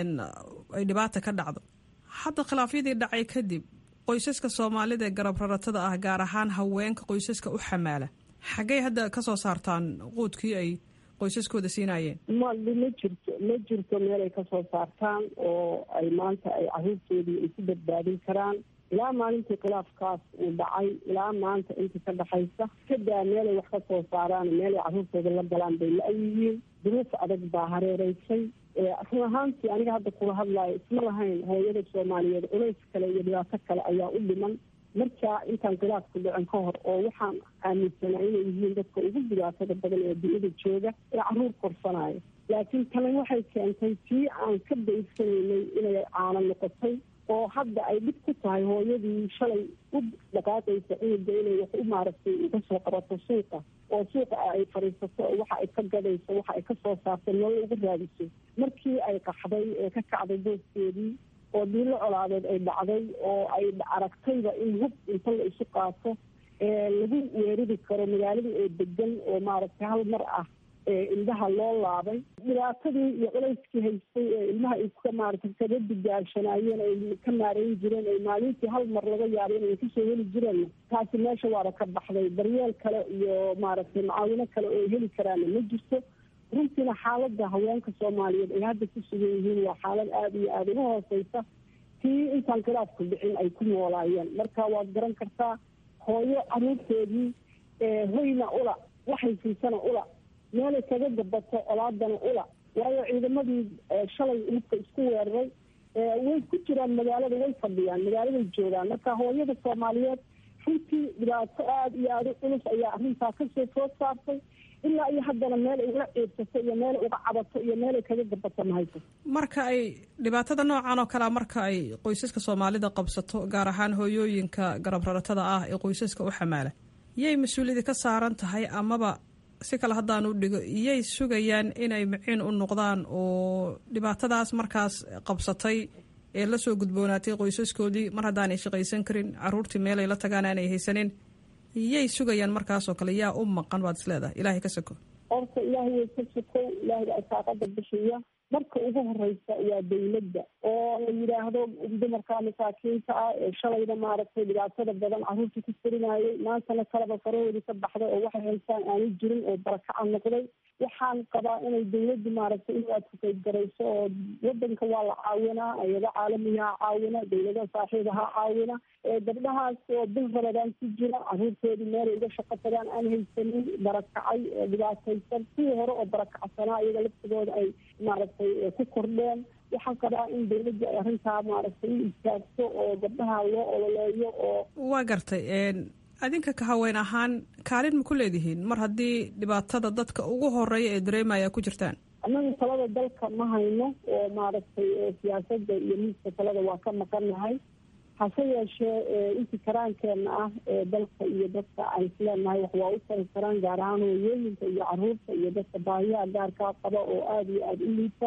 Speaker 20: ay dhibaata ka dhacdo hadda khilaafyadii dhacay kadib qoysaska soomaalida ee garab raratada ah gaar ahaan haweenka qoysaska u xamaala xaggay hadda kasoo saartaan quudkii ay qoysaskooda siinayeen
Speaker 4: ma ma jirto ma jirto meel ay kasoo saartaan oo ay maanta ay caruurtoodii ay ku badbaadin karaan ilaa maalintii khilaafkaas uu dhacay ilaa maanta intii ka dhaxaysa kadaa meelay wax ka soo saaraan meelay caruurtooda la galaan bay la-yihiin duruuf adag baa hareereysay run ahaantii aniga hadda kula hadlayo isma lahayn hooyada soomaaliyeed culays kale iyo dhibaato kale ayaa u dhiman markaa intaan khilaafku dhicin ka hor oo waxaan aaminsanaa inay yihiin dadka ugu dhibaatada badan ee dunida jooga ee caruur korsanayo laakiin tani waxay keentay tii aan ka baysanaynay inay caano noqotay oo hadda ay dhib ku tahay hooyadii shalay u dhaqaaqaysa cunuga inay wax u maaragtay uga soo qabato suuqa oo suuqa ay fadhiisato waxa ay ka gadayso waxa ay ka soo saarto nolol uga raadiso markii ay qaxday ee ka kacday booskeedii oo diilo colaadeed ay dhacday oo ay aragtayba in hub inta la isu qaato lagu weerari karo magaaladii oo degan oo maaragtay hal mar ah indhaha loo laabay dhibaatadii iyo culayskii haystay ee ilmaha ay ka maaragtay kaga digaashanaayeen ay ka maareyn jireen ay maalintii hal mar laga yaabo inay kasoo heli jireen taasi meesha waaba ka baxday daryeel kale iyo maaragtay macaawino kale oo ay heli karaana ma jirto runtiina xaaladda haweenka soomaaliyeed ay hadda ku sugan yihiin waa xaalad aada iyo aada uga hooseysa tii intaan khilaafku dhicin ay ku noolaayeen marka waad garan kartaa hooyo caruurteedii hoyna ula waxay siisana ula meelay kaga gabato colaadana ula waayo ciidamadii shalay hubka isku weeraray way ku jiraan magaalada way fadhiyaan magaaladay joogaan marka hooyada soomaaliyeed runtii dhibaato aada iyo aada u culus ayaa arrintaa kasoo food saartay ilaa iyo haddana meel ay ula ciibsato iyo meel uga cabato iyo meelay kaga gabato mahayso
Speaker 20: marka ay dhibaatada noocan oo kalea marka ay qoysaska soomaalida qabsato gaar ahaan hooyooyinka garab raratada ah ee qoysaska u xamaala yay mas-uuliyadi ka saaran tahay amaba si kale haddaan u dhigo iyay sugayaan inay miciin u noqdaan oo dhibaatadaas markaas qabsatay ee lasoo gudboonaatay qoysaskoodii mar haddaanay shaqaysan karin caruurtii meelay la tagaan aanay haysanin yay sugayaan markaasoo kale yaa u maqan baad isleedahay ilaahay ka soko
Speaker 4: horta ilaahay way ka sokow ilaahayga asaaqada bixiya marka ugu horeysa waa dawladda oo la yidhaahdo dumarka masaakiinta ah ee shalayda maaragtay dhibaatada badan caruurta ku furinayay maantana kaleba farahoodii ka baxday oo waxay haystaan aanu jirin oo barakaca noqday waxaan qabaa inay dawladdu maaragtay in adfukayd garayso oo wadanka waa la caawinaa ayado caalamiyaha caawina dawlada saaxiibaha caawina gabdhahaas oo bil rabadaan ku jira caruurtoodii meelay uga shaqo tagaan aan haysanin barakacay dhibaataysan kuwii hore oo barakacsanaa iyaga laftigooda ay maaragtay ku kordheen waxaan qabaa in dawladdu ay arrintaa maaragtay u istaagto oo gabdhaha loo ololeeyo oo
Speaker 20: waa gartay adinka ka haween ahaan kaalin ma ku leedihiin mar haddii dhibaatada dadka ugu horeeya ee dareemaya ku jirtaan
Speaker 4: annaga talada dalka ma hayno oo maaragtay siyaasadda iyo miiska talada waa ka maqannahay hase yeeshee intii karaankeenna ah ee dalka iyo dadka aan isleenahay wax waa u tari karaan gaar ahaan hooyooyinka iyo caruurta iyo dadka baahiyaha gaarkaa qaba oo aada iyo aada u liita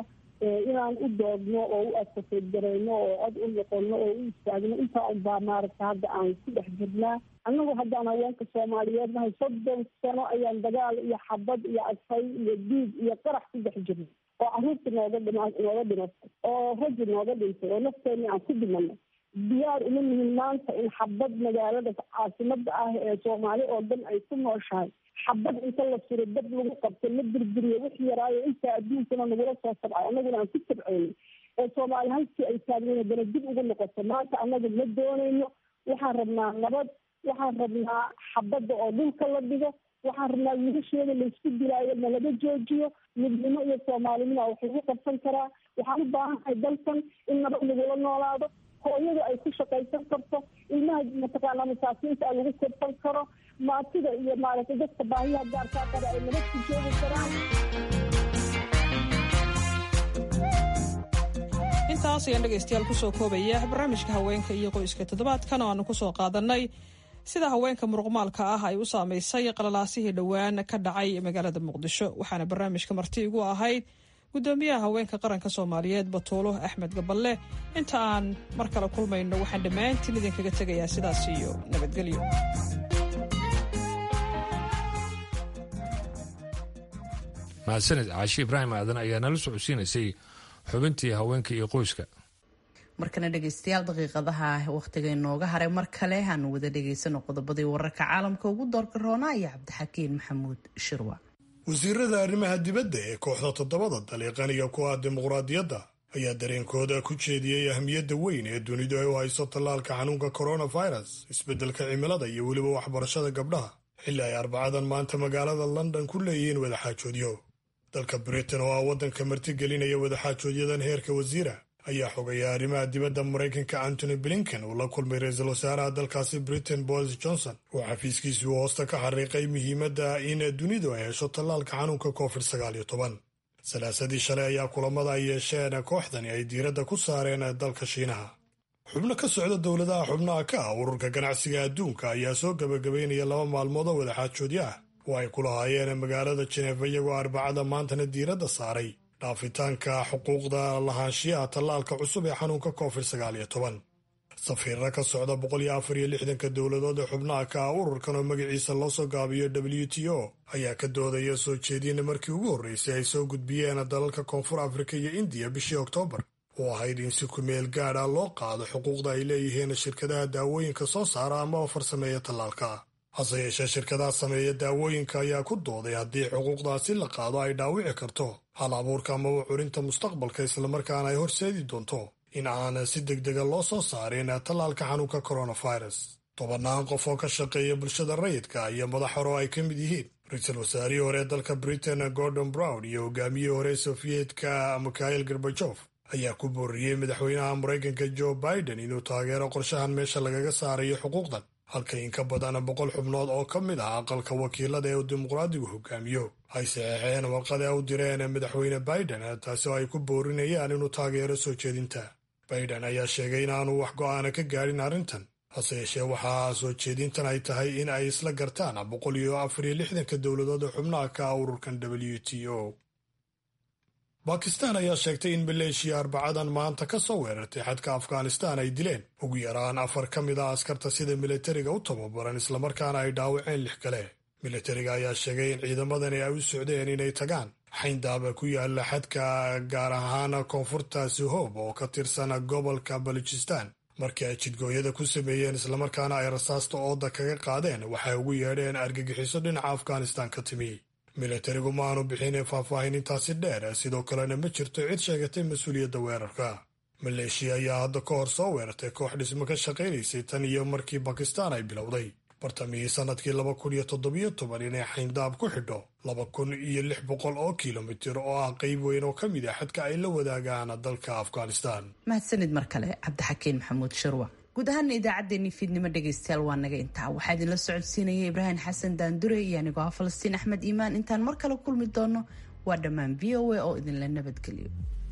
Speaker 4: inaan u doodno oo u advocate gareyno oo cod u noqono oo u istaagno intaa unbaa maaragta hadda aan ku dhex jirnaa annagu haddaan haweenka soomaaliyeed nahay soddon sano ayaan dagaal iyo xabad iyo adfay iyo diig iyo qarax ku dhex jirnay oo caruurta nooga dhima nooga dhimatay oo raggi nooga dhintay oo nafteeni aan ku dhimanay diyaar uma nihin maanta in xabad magaalada caasimada ah ee soomaali oo dhan ay ku nooshahay xabad inta la suro dad lagu qabto la birbiriyo wix yaraayo intaa adduunkana nagula soo tabcay annaguna aan ku tabceynay ee soomaali halkii ay taagnayn haddana dib ugu noqoto maanta annagu ma doonayno waxaan rabnaa nabad waxaan rabnaa xabadda oo dhulka la dhigo waxaan rabnaa wiilasheeda laysku dilaayo nalaga joojiyo midnimo iyo soomaalinimo wax lagu qabsan karaa waxaan u baahannahay dalkan in nabad lagula noolaado hooyada ay ku shaqaysan karto ilmaha mataqaanaa masaakiinta a lagu korsan karo maatida iyo maaragtay dadka baahiyaha gaarkaa qaba ay nabad ku joogi karaan
Speaker 20: intaas ayaan dhegaystayaal kusoo koobaya barnaamijka haweenka iyo qoyska toddobaadkan oo aanu kusoo qaadanay sida haweenka muruqmaalka ah ay u saamaysay qalalaasihii dhowaan ka dhacay magaalada muqdisho waxaana barnaamijka marti igu ahayd gudoomiyaha haweenka qaranka soomaaliyeed batuulo axmed gaballe inta aan mar kale kulmayno waxaan dhammaantiin idinkaga tegayaa sidaas iyo nabadgelyo
Speaker 2: mahadsaned caashi ibraahim aadan ayaa nala socodsiinaysay xubintii haweenka iyo qoyska
Speaker 1: markana dhegeystayaal daqiiqadaha wakhtiga inooga haray mar kale aanu wada dhegaysano qodobadii wararka caalamka ugu doorka roonaa iyo cabdixakiin maxamuud shirwa
Speaker 5: wasiirada arrimaha dibadda ee kooxda toddobada daliiqaniga ku ah dimuqraadiyadda ayaa dareenkooda ku jeediyey ahmiyadda weyn ee dunidu ay u hayso tallaalka xanuunka coronavirus isbeddelka cimilada iyo weliba waxbarashada gabdhaha xilli ay arbacadan maanta magaalada london ku leeyihiin wadaxaajoodyo dalka britain oo ah waddanka martigelinaya wadaxaajoodyadan heerka wasiira ayaa xogaya arrimaha dibadda maraykanka antony blinken uu la kulmay ra-iisul wasaaraha dalkaasi britain boris johnson oo xafiiskiisuu hoosta ka xariiqay muhiimadda in dunidu ay hesho tallaalka xanuunka covid sagaal iyo toban salaasadii shalay ayaa kulamada ay yeesheen kooxdani ay diiradda ku saareen dalka shiinaha xubno ka socda dowladaha xubnaha ka ah ururka ganacsiga adduunka ayaa soo gebagabaynaya laba maalmood oo wadaxaajoodyo ah oo ay ku lahaayeen magaalada jeneefa iyagoo arbacada maantana diiradda saaray dhaafitaanka xuquuqda lahaanshiyaha tallaalka cusub ee xanuunka covid sagaal iyo toban safiirra ka socda boqol iyo afar iyo lixdanka dowladood ee xubnaha ka ah ururkan oo magaciisa loo soo gaabiyo w t o ayaa ka doodaya soo jeedina markii ugu horreysay ay soo gudbiyeen dalalka koonfur afrika iyo indiya bishii oktoobar oo ahayd in si kumeel gaad ah loo qaado xuquuqda ay leeyihiin shirkadaha daawooyinka soo saara amaba farsameeya tallaalka hase yeeshee shirkadaha sameeya daawooyinka ayaa ku dooday haddii xuquuqdaasi la qaado ay dhaawici karto hal abuurka amaba curinta mustaqbalka islamarkaana ay horseedi doonto in aan si degdega loo soo saarin tallaalka xanuunka coronavirus tobannaan qof oo ka shaqeeya bulshada rayidka iyo madax hore oo ay ka mid yihiin ra-iisul wasaarihii hore ee dalka britain gordon brown iyo hogaamiyihii hore sofiyeetka mikhail gorbajof ayaa ku booriyey madaxweynaha maraykanka joe biden inuu taageero qorshahan meesha lagaga saarayo xuquuqdan halka in ka badan boqol xubnood oo ka mid ah aqalka wakiilada ee uu dimuqraadigu hogaamiyo ay saxeexeen warqada u direen madaxweyne biden taasi oo ay ku boorinayaan inuu taageero soo jeedinta biden ayaa sheegay inaanu wax go'aana ka gaadhin arrintan hase yeeshee waxaa soo jeedintan ay tahay in ay isla gartaan boqol iyo afar iyo lixdanka dowladood ee xubnaha ka ah ururkan w t o bakistan ayaa sheegtay in maleeshiya arbacadan maanta ka soo weerartay xadka afghanistan ay dileen ugu yaraan afar ka mid ah askarta sida militariga u tababaran islamarkaana ay dhaawaceen lix kale militariga ayaa sheegay in ciidamadani ay u socdeen inay tagaan xayndaaba ku yaala xadka gaar ahaan koonfurta suhoob oo ka tirsan gobolka baluchistan markii ay jidgooyada ku sameeyeen islamarkaana ay rasaasta ooda kaga qaadeen waxay ugu yeedheen argagixiso dhinaca afghanistan ka timi militarigu ma aanu bixin faahfaahin intaasi dheer sidoo kalena ma jirto cid sheegatay mas-uuliyadda weerarka maleeshiya ayaa hadda ka hor soo weerartay koox dhismo ka shaqaynaysay tan iyo markii bakistaan ay bilowday bartamihii sannadkii laba kun iyo toddobiyo toban inay xayndaab ku xidho laba kun iyo lix boqol oo kilomitir oo ah qayb weyn oo ka mid ah xadka ay la wadaagaan dalka afghanistan
Speaker 1: mahadsanid mar kale cabdixakiin maxamuud shirwa guud ahaana idaacaddeenii fiidnimo dhegaystayaal waa naga intaa waxaa idinla socodsiinaya ibraahim xasan daandure iyo anigoo ah falastiin axmed iimaan intaan mar kale kulmi doono waa dhammaan v o a oo idinla nabadgeliyo